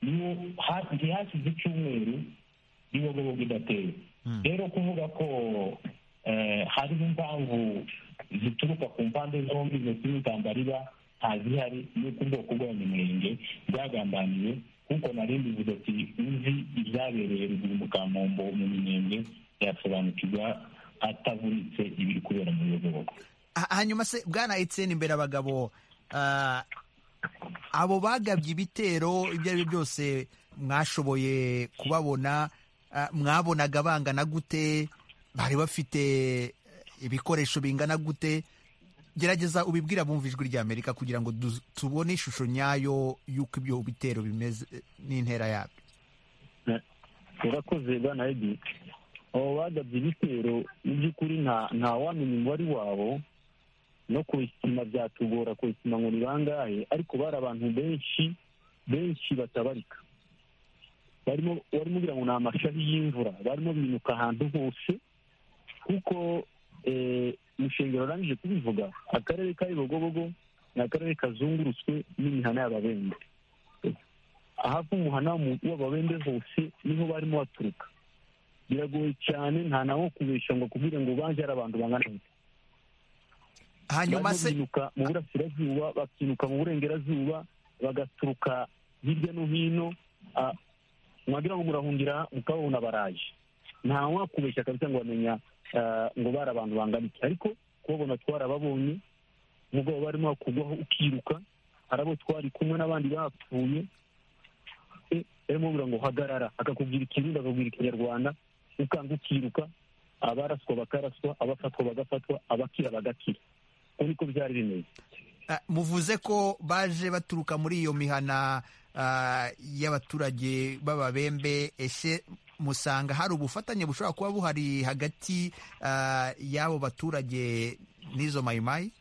[SPEAKER 10] niwo ha- ntihashize icyumweru n'ibiyogobogo idateye rero kuvuga ko eh, hariho impamvu zituruka ku mpande zombi ndetse n'intambara iba ntazihari n'uko ubwoko bw'abanyamurenge bwagambaniwe kuko nari mbivuze ati uzi ibyabereye ruguru mu kamombo mu minenge yasobanukirwa atavunitse ibiri kubera mu biyogobogo
[SPEAKER 1] Ha- hanyuma se bwana etseni imbere abagabo ah, abo bagabye ibitero ibyo ari byo byose mwashoboye kubabona ah, mwabonaga bangana gute bari bafite eh, ibikoresho bingana gute gerageza ubibwira bumva ijwi ry'amerika kugira ngo du- tubone ishusho nyayo y'uko ibyo bitero bimeze eh, n'intera yabyo
[SPEAKER 4] urakoze bwana edi abo bagabye ibitero mu by'ukuri nta ntawamenya umubare wabo no kubisima byatugora kubisima ngo ni bangahe ariko bari abantu benshi benshi batabarika barimo barimo ugira ngo ni amashahi y'imvura barimo binuka ahantu hose kuko eh, umushengero urangije kubivuga akarere ka bibogobogo ni akarere kazungurutswe n'imihana y'ababembe ahava umuhana mu- w'ababembe hose niho barimo baturuka biragoye cyane nta nawo kubesha ngo kubwire ngo banjye ari abantu bangana gute
[SPEAKER 1] hanyuma
[SPEAKER 4] barimo
[SPEAKER 1] se
[SPEAKER 4] binuka mu burasirazuba bakinuka mu burengerazuba bagaturuka hirya no hino ah, mwagira ngo murahungira mukababona baraje nta wakubeshya kabisa ngo bamenya ah, ngo bari abantu bangana iki ariko kubabona twarababonye umugabo barimo bakugwaho ukiruka hari abo twari kumwe n'abandi bapfuye e, barimo babura ngo hagarara akakubwira ikirundi akakubwira ikinyarwanda ukanga ukiruka abaraswa bakaraswa abafatwa bagafatwa abakira bagakira uko niko byari bimeze
[SPEAKER 1] Ah, muvuze ko baje baturuka muri iyo mihana ah, y'abaturage b'ababembe ese musanga hari ubufatanye bushobora kuba buhari hagati ah, y'abo baturage n'izo mayimayi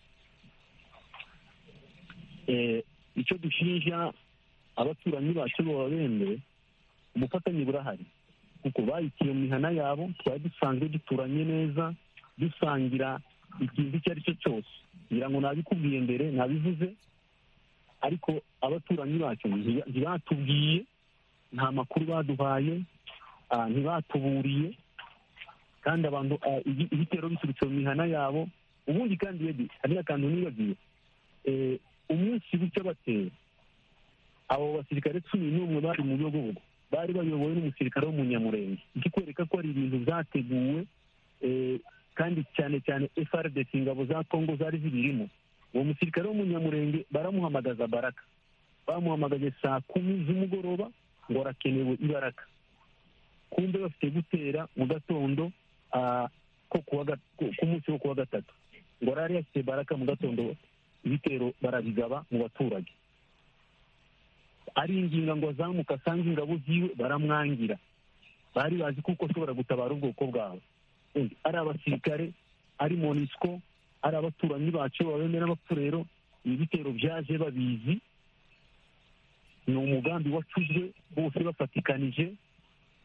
[SPEAKER 4] Eh, icyo dushinja abaturanyi bacu b'ababembe ubufatanye burahari kuko bayikiye mu mihana yabo twari dusanzwe duturanye neza dusangira ikintu icyo ari cyo cyose ngira ngo nabikubwiye mbere nabivuze ariko abaturanyi bacu ntiba- ntibatubwiye nta makuru baduhaye ah, ntibatuburiye kandi abantu ah, ibi- ibitero biturutse mu mihana yabo ubundi kandi yedi hari akantu nibagiye eh, umunsi w'icyo bateye abo basirikare cumi n'umwe bari mu biyogobogo bari bayobowe n'umusirikare w'umunyamurenge ikikwereka ko ari ibintu byateguwe eh, kandi cyane cyane frdc ingabo za congo zari zibirimo uwo musirikare w'umunyamurenge baramuhamagaza baraka bamuhamagaje saa kumi z'umugoroba ngo arakenewe ibaraka kumbe bafite gutera mu gatondo ah, ko ku wa ga- ku- ku munsi wo kuwa gatatu ngo arari yafite baraka mu gatondo ibitero barabigaba mu baturage aringinga ngo azamuka asange ingabo ziwe baramwangira bari bazi kuko ashobora gutabara ubwoko bwabo Undi, ari abasirikare ari monisco ari abaturanyi bacu babeme n'abapfurero ibi bitero byaje babizi ni umugambi wacuzwe bose bafatikanije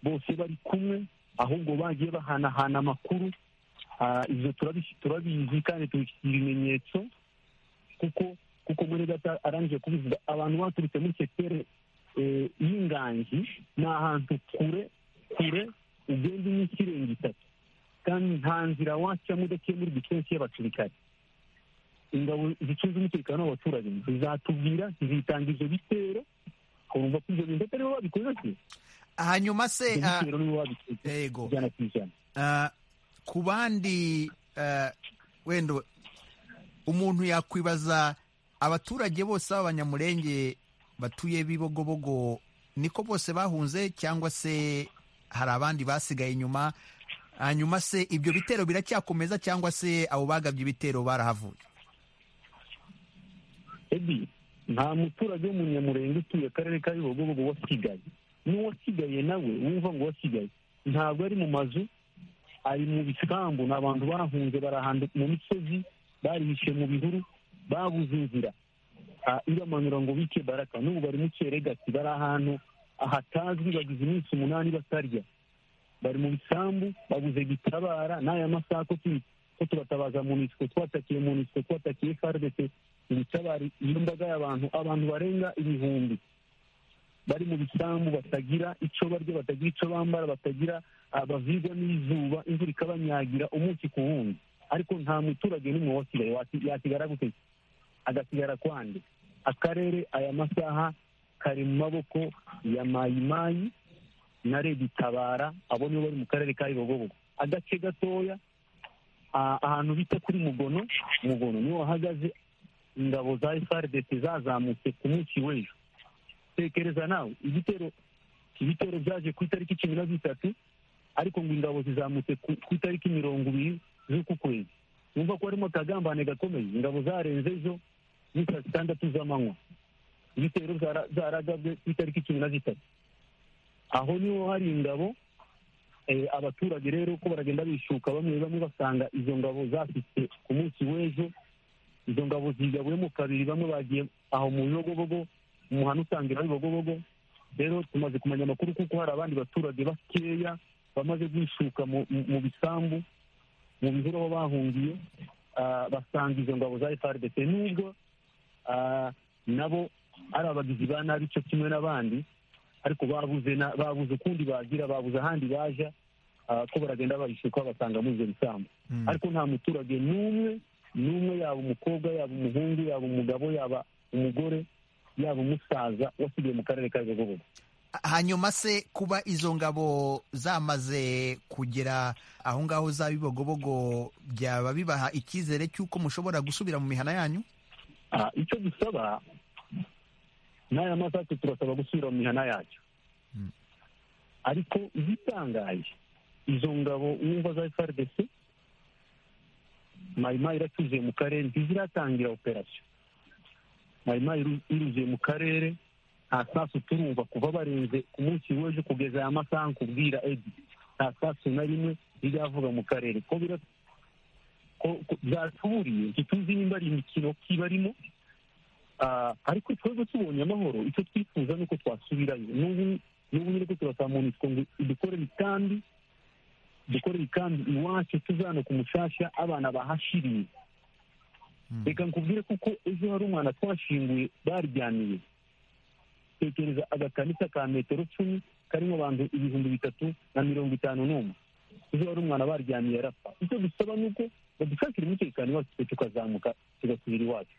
[SPEAKER 4] bose bari kumwe ahubwo bagiye bahanahana amakuru Ah, ibyo turabi- turabizi kandi tubifitiye ibimenyetso kuko kuko muri gato arangije kubivuga abantu baturutse muri sekiteri eh, y'inganji ni ahantu kure kure ugenda iminsi irenga itatu kandi nta nzira wacamo udaciye muri gisensi y'abasirikare ingabo zicunze umutekano w'abaturage zizatubwira zizitanga ivyo bitero urumva ko ivyo bintu ataribo babikoze se
[SPEAKER 1] hanyuma se
[SPEAKER 4] Ivyo
[SPEAKER 1] ah,
[SPEAKER 4] bitero nibo babikoze
[SPEAKER 1] yego
[SPEAKER 4] ijana ku ijana
[SPEAKER 1] Ah, ku bandi ah, wenda umuntu yakwibaza abaturage bose b'abanyamurenge batuye bibogobogo niko bose bahunze cyangwa se hari abandi basigaye inyuma hanyuma se ibyo bitero biracyakomeza cyangwa se abo bagabye ibitero barahavuye
[SPEAKER 4] ebi nta muturage w'umunyamurenge utuye akarere ka bibogobogo wasigaye n'uwasigaye nawe wumva ngo wasigaye ntabwo ari mu mazu ari mu bisambu ni abantu bahunze barahanda mu misozi barihishe mu bihuru babuze inzira Ah, ibamanura ngo bike baraka n'ubu bari mu cyeregati bari ahantu ahatazwi bagize iminsi umunani batarya bari mu bisambu babuze gitabara n'aya masaha ko tubi- ko turatabaza munisiko twatakiye munisiko twatakiye fardese ubutabari iyo mbaga y'abantu abantu barenga ibihumbi bari mu bisambu batagira icyo barya batagira icyo bambara batagira abavigwa n'izuba imvura ikabanyagira umunsi ku wundi ariko nta muturage n'umwe wasigaye wasi- yasigara gute agasigara kwande akarere aya masaha kari mu maboko ya mayimayi na redi tabara abo nibo bari mu karere ka Kibogobogo agace gatoya ah, ahantu bita kuri mugono mugono niho hahagaze ingabo za FRDC zazamutse ku munsi w'ejo tekereza nawe igitero ibitero byaje ku itariki cumi na zitatu ariko ngo ingabo zizamutse ku ku itariki mirongo ibiri z'uku kwezi wumva ko harimo akagambane gakomeye ingabo zarenze ejo ni saa zitandatu z'amanywa ibitero zara- zaragabwe ku itariki cumi na zitatu aho niho hari ingabo eh, abaturage rero ko baragenda bishuka bamwe bamwe basanga izo ngabo zafite ku munsi w'ejo izo ngabo zigabuyemo kabiri bamwe bagiye aho mu bibogobogo mu muhanda usangira w'ibibogobogo rero tumaze kumenya amakuru kuko hari abandi baturage bakeya bamaze kwishuka mu mu- mu bisambu mu bihuru aho bahungiye ah, basanga izo ngabo za frdc nubwo ah, nabo ari abagizi ba nabi cyo kimwe n'abandi ariko babuze na- babuze ukundi bagira babuze ahandi baja ah, ko baragenda babishuka basanga muri izo bisambu ariko nta muturage n'umwe n'umwe yaba umukobwa yaba umuhungu yaba umugabo yaba umugore yaba umusaza wasigaye mu karere ka Gogogo
[SPEAKER 1] hanyuma se kuba izo ngabo zamaze kugera aho ngaho za bibogobogo byaba bibaha icyizere cy'uko mushobora gusubira mu mihana yanyu
[SPEAKER 4] Ah, icyo dusaba n'aya masaku turasaba gusubira mu mihana yacyo
[SPEAKER 1] Mm.
[SPEAKER 4] ariko igitangaje izo ngabo wumva za frdc mayimayi iratuzuye mu karere ntiziratangira operasiyo mayimayi iru- iruzuye mu karere nta sasu turumva kuva barenze ku munsi w'ejo kugeza aya masaha nkubwira edi nta sasu na rimwe riravuga mu karere ko bira ko- ko- byatuburiye ntituzi nimba ari imikino kibarimo Ah, ariko twebwe tubonye amahoro icyo twifuza ni uko twasubirayo n'ubu n'ubu nyine ko turasaba munisiko ngo dukore imitambi dukore imitambi iwacu tuzana ku mushasha abana bahashiriye reka nkubwire kuko ejo hari umwana twashinguye baryamiye tekereza agakanisa ka metero cumi karimo abantu ibihumbi bitatu na mirongo itanu n'umwe ejo hari umwana baryamiye arapfa icyo dusaba ni uko badushakira umutekano iwacu twe tukazamuka tugasubira iwacu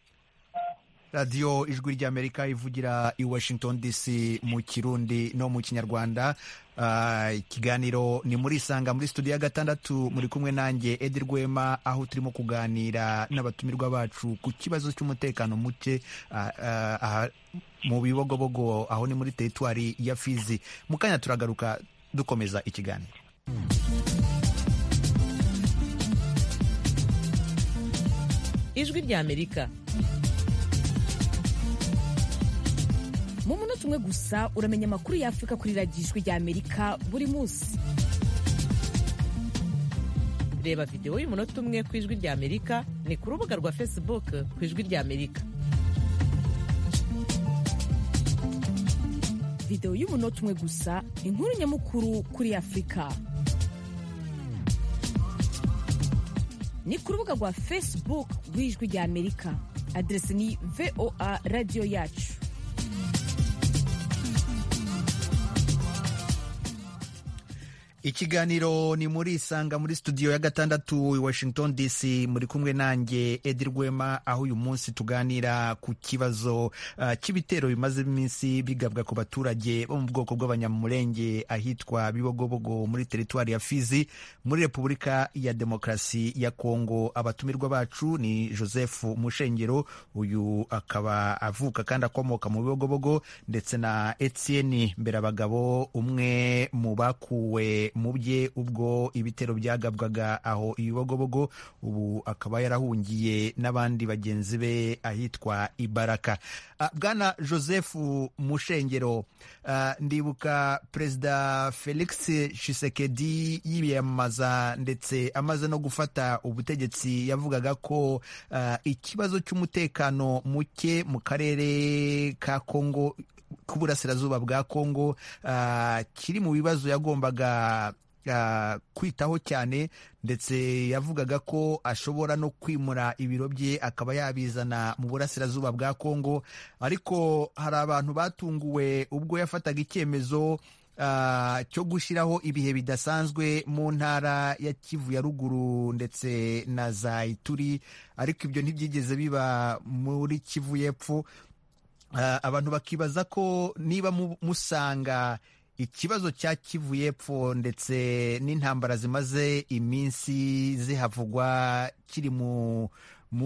[SPEAKER 1] radiyo ijwi ry'amerika ivugira i washington dc mu kirundi no mu kinyarwanda Ah, ikiganiro ni muri isanga muri studio ya gatandatu muri kumwe nanjye edi rwema aho turimo kuganira n'abatumirwa bacu ku kibazo cy'umutekano muke ah, ah, aha mu bibogobogo aho ni muri teritwari ya fizi mu kanya turagaruka dukomeza ikiganiro
[SPEAKER 11] ijwi ry'amerika
[SPEAKER 2] mu munota umwe gusa uramenya amakuru y'afurika kuri radiyo ijwi ry'amerika buri munsi
[SPEAKER 11] reba videwo y'umunota umwe ku ijwi ry'amerika ni ku rubuga rwa facebook ku ijwi ry'amerika
[SPEAKER 2] videwo y'umunota umwe gusa inkuru nyamukuru kuri afurika ni ku rubuga rwa facebook rw'ijwi ry'amerika aderesi ni voa radiyo yacu
[SPEAKER 1] ikiganiro ni muri isanga muri studio ya gatandatu i washington dc muri kumwe nanjye edi rwema aho uyu munsi tuganira ku kibazo ah, cy'ibitero bimaze iminsi bigabwa ku baturage bo mu bwoko bw'abanyamurenge ahitwa bibogobogo muri teritwari ya fizi muri repubulika ya demokarasi ya kongo abatumirwa bacu ni joseph mushengero uyu akaba avuka kandi akomoka mu bibogobogo ndetse na etienne mberabagabo umwe mu bakuwe mu bye ubwo ibitero byagabwaga aho ibibogobogo ubu akaba yarahungiye n'abandi bagenzi be ahitwa ibaraka Ah, bwana joseph mushengero ah, ndibuka perezida felix shisekedi yiyamamaza ndetse amaze no gufata ubutegetsi yavugaga ko ah, ikibazo cy'umutekano muke mu karere ka kongo k'uburasirazuba bwa kongo ah, kiri mu bibazo yagombaga kwitaho cyane ndetse yavugaga ko ashobora no kwimura ibiro bye akaba yabizana mu burasirazuba bwa kongo ariko hari abantu batunguwe ubwo yafataga icyemezo cyo gushyiraho ibihe bidasanzwe mu ntara ya kivu ya ruguru ndetse na za ituri ariko ibyo ntibyigeze biba muri kivu y'epfo abantu bakibaza ko niba musanga ikibazo cya kivu y'epfo ndetse n'intambara zimaze iminsi zihavugwa kiri mu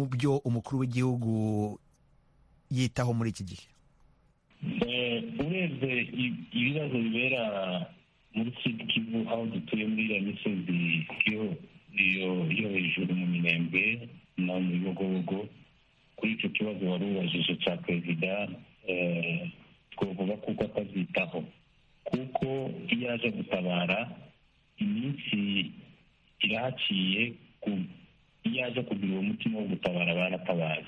[SPEAKER 1] byo umukuru w'igihugu yitaho muri iki gihe
[SPEAKER 4] urebye ibibazo bibera muri siti kivu aho dutuye muri iriya misozi yo hejuru mu minembwe no mu bibogobogo kuri icyo kibazo wari ubajije cya perezida twavuga kuko atazitaho kuko iyo aje gutabara iminsi irahaciye iyo aje kugira uwo mutima wo gutabara baratabaza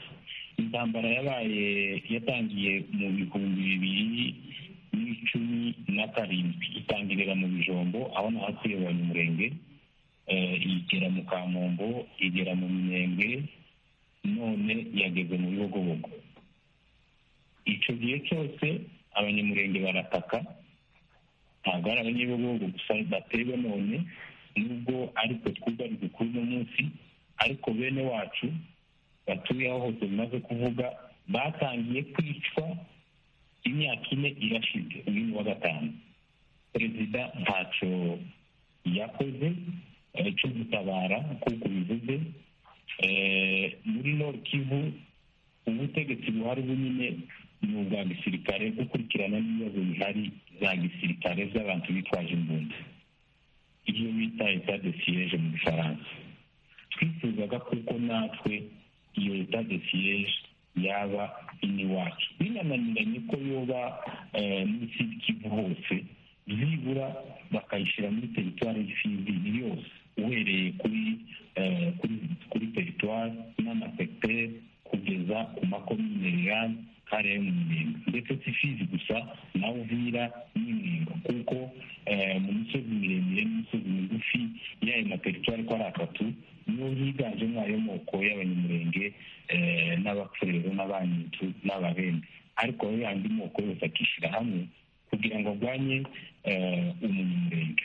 [SPEAKER 4] intambara yabaye yatangiye mu bihumbi bibiri n'icumi na karindwi itangirira mu bijombo aho naho kuyobanya umurenge igera mu kamombo igera mu minembwe none yageze mu bihogobogo icyo gihe cyose abanyamurenge barataka ntabwo ari abanyabihogobogo gusa batewe none nubwo ariko twuga dukuru uno munsi ariko bene wacu batuye aho hose bimaze kuvuga batangiye kwicwa imyaka ine irashize uyu ni wa gatanu perezida ntacyo yakoze cyo gutabara kuko bivuze muri nord kivu ubutegetsi buhari bunyine ni ubwa gisirikare gukurikirana n'ibibazo bihari za gisirikare z'abantu bitwaje imbunda ibyo bita etade siyeje mu gifaransa twifuzaga kuko natwe iyo etade siyeje yaba iwacu binananiranye ko yoba muri sidi kivu hose byibura bakayishyira muri teritwari y'ifindi yose uhereye kuri kuri teritwari n'amasekiteri kugeza ku makomine rirani kare mu minenga ndetse si fizi gusa na uvira n'iminenga kuko mu misozi miremire n'imisozi migufi y'ayo materitwari ko ari atatu niyo higanjemo ayo moko y'abanyamurenge n'abapfurero n'abanyitu n'ababembe ariko ayo yandi moko yose akishyira hamwe kugira ngo arwanye umunyamurenge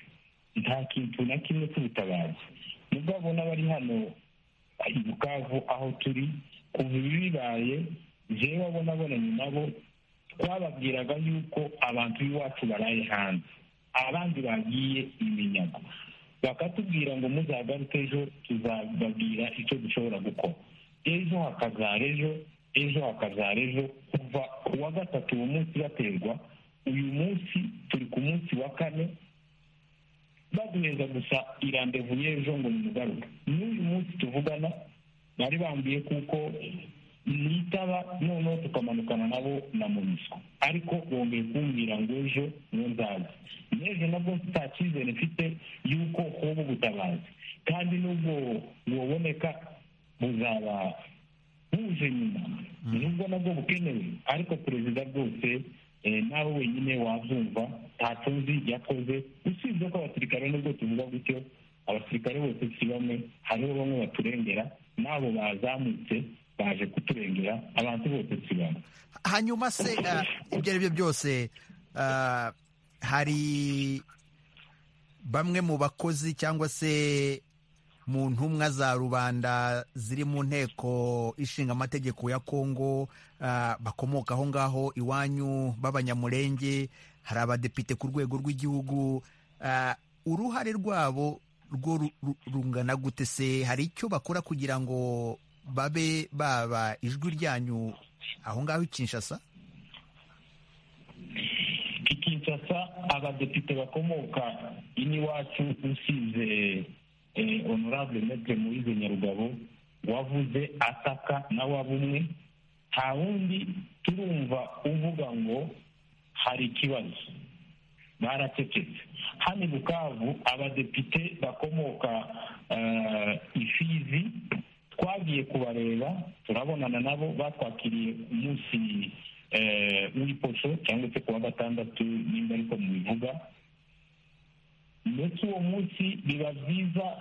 [SPEAKER 4] nta kintu na kimwe cy'ubutabazi mugabo n'abari hano i bukavu aho turi kuva ibi bibaye jewe abo nabonanye nabo twababwiraga yuko abantu b'iwacu baraye hanze abandi bagiye iminyago bakatubwira ngo muzagaruke ejo tuzababwira icyo dushobora gukora ejo hakazara ejo ejo hakazara ejo kuva ku wa gatatu uwo munsi baterwa uyu munsi turi ku munsi wa kane baduheza gusa irandevu y'ejo ngo nimugaruke n'uyu munsi tuvugana bari bambuye kuko nitaba noneho tukamanukana nabo na muniswa ariko bongeye kumbwira ngo ejo niyo nzaza n'ejo nabwo nta cyizere mfite y'uko hoba ubutabazi kandi n'ubwo buboneka buzaba buje nyuma nubwo nabwo bukenewe ariko perezida rwose nawe wenyine wabyumva ntacyo nzi yakoze usibye ko abasirikare nubwo tuvuga gutyo abasirikare bose si bamwe hariho bamwe baturengera n'abo bazamutse baje kuturengera abantu bose si bamwe
[SPEAKER 1] hanyuma se ibyo ari byo byose hari bamwe mu bakozi cyangwa se mu ntumwa za rubanda ziri mu nteko ishinga amategeko ya kongo bakomoka aho ngaho iwanyu b'abanyamurenge hari abadepite ku rwego rw'igihugu uruhare rwabo rwo rungana gute se hari icyo bakora kugira ngo babe baba ijwi ryanyu aho ngaho i kinshasa
[SPEAKER 4] i kinshasa abadepite bakomoka iniwacu usize honorable metre muyize nyarugabo wavuze ataka nawe bumwe nta wundi turumva uvuga ngo hari ikibazo baracecetse hano i bukavu abadepite bakomoka ifizi twagiye kubareba turabonana nabo batwakiriye umunsi w'iposho cyangwa se ku wa gatandatu nimba ariko mubivuga ndetse uwo munsi biba byiza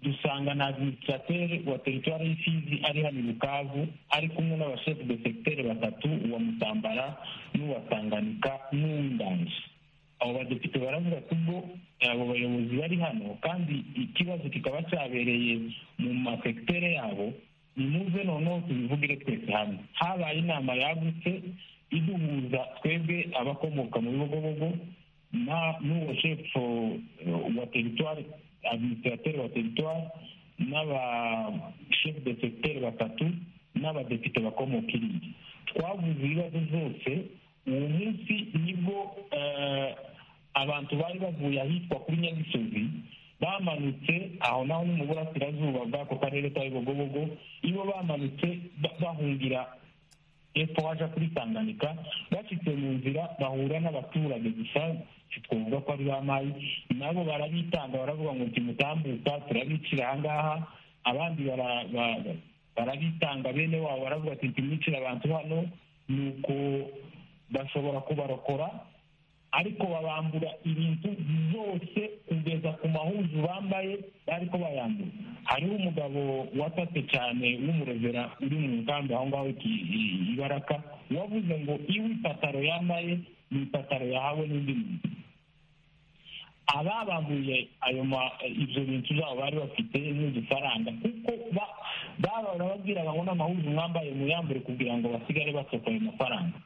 [SPEAKER 4] dusanga na administrateur wa teritwari y'ifizi ari hano i bukavu ari kumwe n'abashefu de segiteri batatu uwa mutambara n'uwa tanganika n'uw'indanji abo badepite baravuga ati ubwo abo bayobozi bari hano kandi ikibazo kikaba cyabereye mu masekitere yabo nimuze noneho tubivugire twese hamwe habaye inama yagutse iduhuza twebwe abakomoka mu bibogobogo n'uwo shefu wa teritwari administrateri wa teritwari n'abashefu de segiteri batatu n'abadepite bakomoka irindi twavuze ibibazo zose uwo munsi nibwo abantu bari bavuye ahitwa kuri nyagisozi bamanutse aho naho ni mu burasirazuba bw'ako karere ka bibogobogo iyo bamanutse bahungira epfo waje kuri tanganyika bashyitse mu nzira bahura n'abaturage gusa twavuga ko ari ba mayi nabo barabitanga baravuga ngo timutambuka turabicira ahangaha abandi barabitanga bene wabo baravuga ati timwicira abantu hano nuko bashobora kubarokora ariko babambura ibintu byose kugeza ku mahuzu bambaye bari ko bayambura hariho umugabo watatse cyane w'umurevera uri mu nkambi aho ngaho ibaraka wavuze ngo iyo ipataro yambaye ni ipataro yahawe n'undi muntu ababamburiye ayo ibyo bintu byabo bari bafite n'udufaranga kuko baba barababwiraga ngo n'amahuzu mwambaye muyambure kugira ngo basigare basohoka ayo mafaranga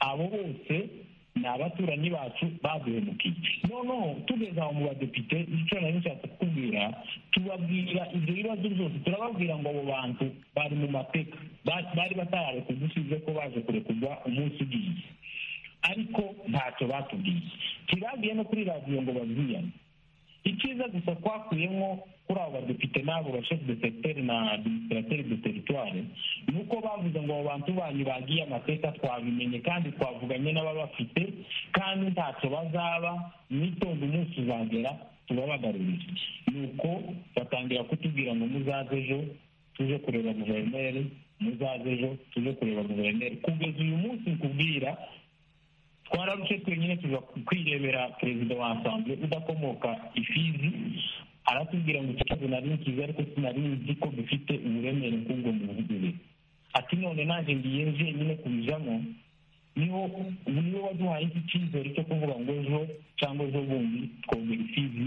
[SPEAKER 4] abo bose ni abaturanyi bacu baduhemukiye noneho tugeze aho mu badepite icyo nari nshatse kukubwira tubabwira ibyo bibazo byose turababwira ngo abo bantu bari mu mateka bari batarareka udusize ko baje kurekurwa umunsi ugiye ariko ntacyo batubwiye ntibagiye no kuri radiyo ngo babwiyane icyiza gusa twakuyemo kuri abo badepite n'abo bashefu de segiteri na administrateri de teritwari ni uko bavuze ngo abo bantu banyu bagiye amateka twabimenye kandi twavuganye n'ababafite kandi ntacyo bazaba mwitonde umunsi uzagera tubabagarurire ni uko batangira kutubwira ngo muzaze ejo tuje kureba guverineri muzaze ejo tuje kureba guverineri kugeza uyu munsi nkubwira twararushye twenyine tuza kwirebera perezida wa asamble udakomoka ifizi aratubwira ngo ikibazo nari nkizi ariko sinari nzi ko dufite uburemere nk'ubwo mu bugure ati none naje ngiye njyenyine kubijamo niho niwe waduhaye iki cyizere cyo kuvuga ngo ejo cyangwa ejo bundi twongera ifizi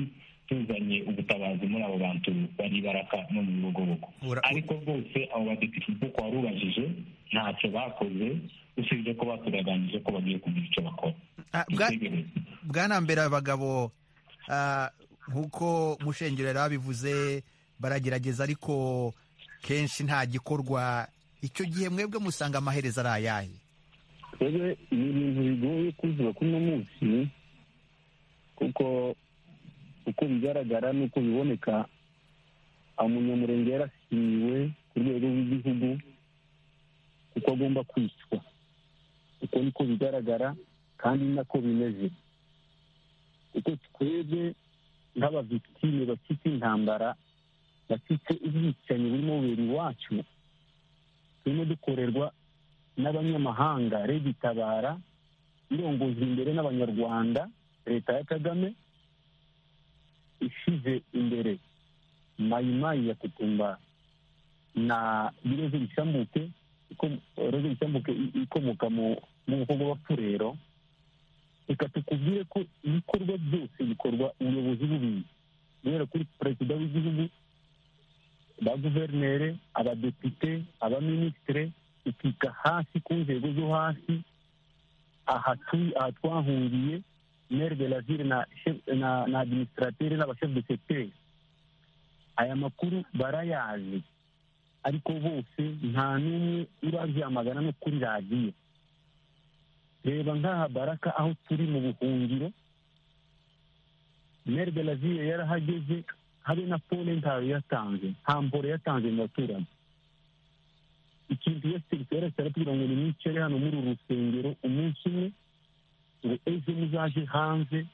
[SPEAKER 4] tuzanye ubutabazi muri abo bantu bari baraka no mu bibogobogo ariko rwose abo badepite kuko warubajije ntacyo bakoze usibye ko baturaganije ko bagiye kugira icyo bakora
[SPEAKER 1] bwanambere abagabo nk'uko mushengero yari abivuze baragerageza ariko kenshi nta gikorwa icyo gihe mwebwe musanga amaherezo ari ayahe
[SPEAKER 9] twebwe ni ibintu bigoye kuzuba kuri uno munsi kuko uko bigaragara n'uko biboneka umunyamurenge yarashyiriwe ku rwego rw'igihugu kuko agomba kwishywa uko niko bigaragara kandi nako bimeze kuko twebwe nk'abavitime bafite intambara bafite ubwicanyi burimo bubera iwacu turimo dukorerwa n'abanyamahanga rege itabara irongoza imbere n'abanyarwanda leta ya kagame ishyize imbere mayimayi ya kutumba na bireze bishambuke roza bisambuke ikomoka mu bwoko bw'abapfurero reka tukubwire ko ibikorwa byose bikorwa ubuyobozi bubizi guhera kuri perezida w'igihugu ba guverineri abadepite abaminisitire ikika hasi ku nzego zo hasi aha twahungiye mere de la ville na administrateri n'abashefu de sekiteri aya makuru barayazi ariko bose nta n'umwe urabyamagana no kuri radiyo reba nk'aha baraka aho turi mu buhungiro mere de la ville yarahageze habe na pole ntayo yatanze nta mboro yatanze mu baturage ikintu wese cyose aratubwira ngo ni mwicare hano muri uru rusengero umunsi umwe ngo ejo muzaje hanze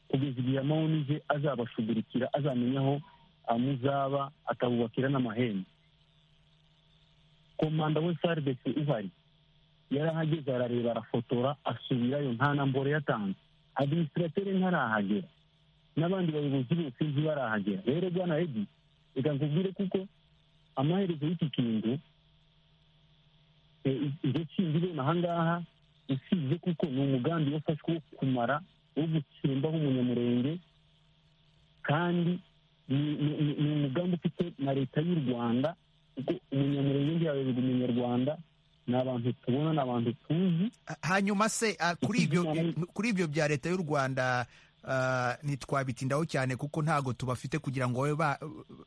[SPEAKER 9] kugeza igihe amawunije azabashugurikira azamenya aho amuzaba akabubakira n'amahembe komanda we saridesi uhari yarahageze arareba arafotora asubirayo nta na mboro yatanze
[SPEAKER 4] adimisitiratere ntarahagera n'abandi bayobozi bose ntibarahagera rero bwana edi reka nkubwire kuko amaherezo y'iki kintu ibyo kindi ibona ahangaha usibye kuko ni umugambi wafashwe wo kumara wo gutsimbaho umunyamurenge kandi ni umugambi ufite na leta y'u rwanda kuko umunyamurenge ntiyayoboye umunyarwanda ni abantu tubona ni abantu tuzi
[SPEAKER 1] hanyuma se ah, kuri ibyo kuri ibyo bya leta y'u rwanda ah, ntitwabitindaho cyane kuko ntago tubafite kugira ngo babe ba-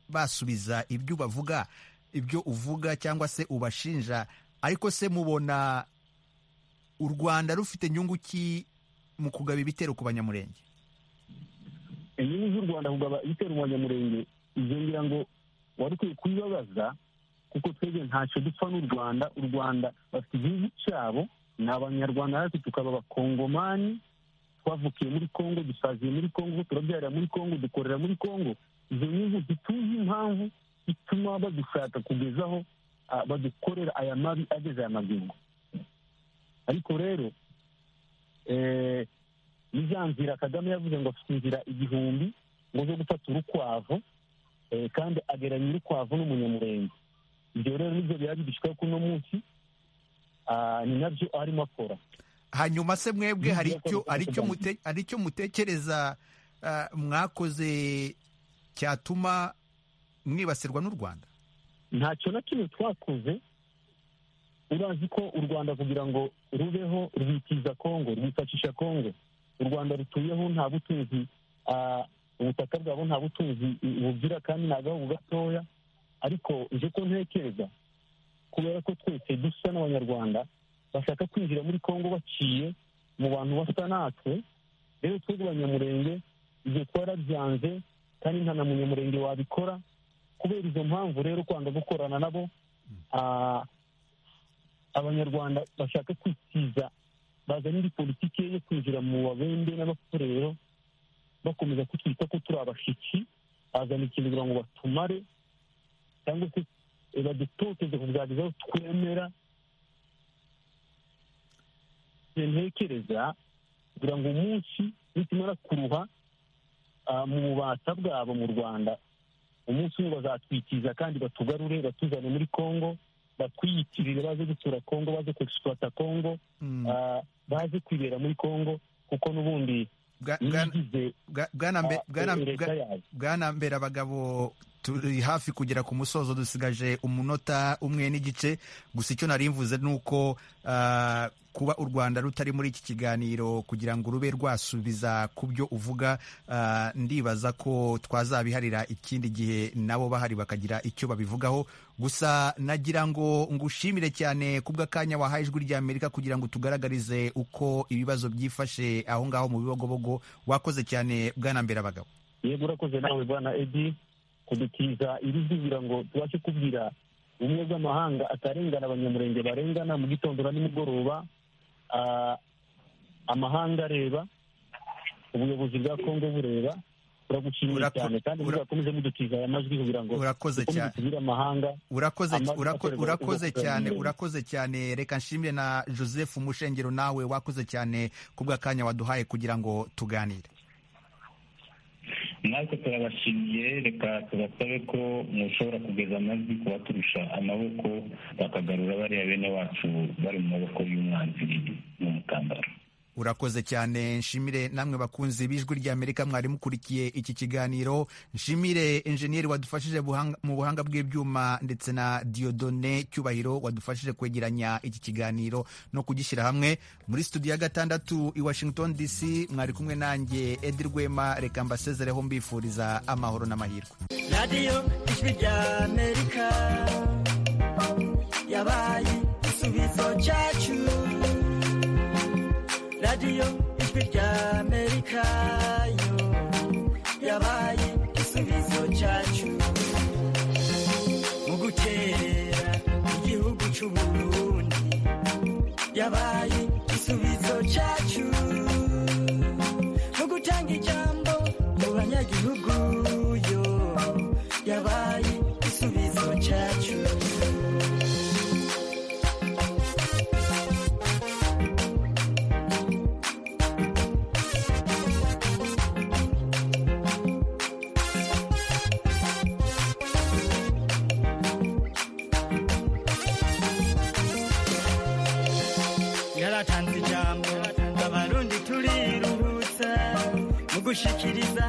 [SPEAKER 1] basubiza ibyo bavuga ibyo uvuga cyangwa se ubashinja ariko se mubona u rwanda rufite inyungu ki mu kugaba ibitero ku banyamurenge
[SPEAKER 4] inyungu z'u rwanda kugaba ibitero mu banyamurenge ibyo ngira ngo wari ukwiye kubibabaza kuko twebwe ntacyo dupfa n'u rwanda u rwanda bafite igihugu cyabo ni abanyarwanda natwe tukaba abakongomani twavukiye muri kongo dusaziye muri kongo turabyarira muri kongo dukorera muri kongo izo nyungu zituzi impamvu ituma badushaka kugezaho ah, badukorera aya mabi ageze aya magingo ariko rero eh, ni za nzira kagame yavuze ngo afite inzira igihumbi ngo zo gufata urukwavu eh, kandi ageranya urukwavu n'umunyamurenge ibyo rero nibyo biba bidushyikaho kuno munsi ah, ni nabyo arimo akora
[SPEAKER 1] hanyuma se mwebwe
[SPEAKER 4] Ni
[SPEAKER 1] hari
[SPEAKER 4] ibyapa
[SPEAKER 1] icyo
[SPEAKER 4] bikoreshwa
[SPEAKER 1] hari icyo
[SPEAKER 4] cyane.
[SPEAKER 1] mute- hari icyo mutekereza ah, mwakoze cyatuma mwibasirwa n'u rwanda
[SPEAKER 4] ntacyo na kimwe twakoze urazi ko u rwanda kugira ngo rubeho rwitiza kongo rwifashisha kongo u rwanda rutuyeho nta butunzi ah, ubutaka bwabo nta butunzi bugira kandi ni agahugu gatoya ariko nje ko ntekereza kubera ko twese dusa n'abanyarwanda bashaka kwinjira muri kongo baciye mu bantu basa natwe rero twebwe abanyamurenge ibyo twarabyanze kandi nta na munyamurenge wabikora kubera izo mpamvu rero kwanga gukorana nabo ah, abanyarwanda bashaka kwitiza bazana indi politiki yo kwinjira mu babembe n'abakorero bakomeza kutwita ko turi abashitsi bazana ikintu kugira ngo batumare cyangwa se eh, badutoteze kubwagiza aho twemera Njye ntekereza kugira ngo umunsi nitumara kuruha ah, mu bubata bwabo mu rwanda umunsi umwe bazatwikiza kandi batugarure batuzane muri kongo batwiyitirire baze gutura kongo baze kwegisipuwata kongo
[SPEAKER 1] Mm.
[SPEAKER 4] ah, baze kwibera muri kongo kuko n'ubundi
[SPEAKER 1] Bwa- bwana-
[SPEAKER 4] nigize
[SPEAKER 1] bwa- bwana mbe- bwana- bwa-
[SPEAKER 4] leta yayo
[SPEAKER 1] bwana mbera abagabo turi hafi kugera ku musozo dusigaje umunota umwe n'igice gusa icyo nari mvuze ni uko ah, kuba u rwanda rutari muri iki kiganiro kugira ngo rube rwasubiza ku byo uvuga ah, ndibaza ko twazabiharira ikindi gihe nabo bahari bakagira icyo babivugaho gusa nagira ngo ngushimire cyane kubw'akanya wahaye ijwi rya amerika kugira ngo tugaragarize uko ibibazo byifashe aho ngaho mu bibogobogo wakoze cyane bwana mbera abagabo
[SPEAKER 4] yego urakoze nawe bwana edi kudutiza iri zibira ngo tubashe kubwira ubumwe bw'amahanga atarengana abanyamurenge barengana mu gitondo na nimugoroba ah, amahanga areba ubuyobozi bwa kongo bureba turagushimiye
[SPEAKER 1] Urako-
[SPEAKER 4] cyane kandi
[SPEAKER 1] ura-
[SPEAKER 4] muzakomeze mudutiza aya majwi kugira ngo
[SPEAKER 1] urakoze cyane
[SPEAKER 4] tugire amahanga
[SPEAKER 1] urakoze
[SPEAKER 4] Amajwi
[SPEAKER 1] urako-
[SPEAKER 4] akorerwa
[SPEAKER 1] urakoze
[SPEAKER 4] ibikorwa
[SPEAKER 1] cyane
[SPEAKER 4] binyuranye.
[SPEAKER 1] urakoze cyane reka nshimire na joseph umushengero nawe wakoze cyane kubw'akanya waduhaye kugira ngo tuganire
[SPEAKER 12] natwe turabashimiye reka tubasabe ko mushobora kugeza amajwi ku baturusha amaboko bakagarura bariya bene wacu bari mu maboko y'umwanzi n'umukandara
[SPEAKER 1] urakoze cyane nshimire namwe bakunzi b'ijwi ry'amerika mwari mukurikiye iki kiganiro nshimire enjeniyeri wadufashije buhanga- mu buhanga bw'ibyuma ndetse na diodone cyubahiro wadufashije kwegeranya iki kiganiro no kugishyira hamwe muri studio ya gatandatu i washington dc mwari kumwe nanjye edi rwema reka mbasezereho mbifuriza amahoro n'amahirwe
[SPEAKER 5] radiyo ijwi rya amerika yabaye igisubizo cyacu radiyo ijwi rya amerika yo yabaye igisubizo cyacu mu gutera igihugu cy'u Burundi yabaye igisubizo cyacu no gutanga ijambo mu banyagihugu yo yabaye igisubizo cyacu gushikiriza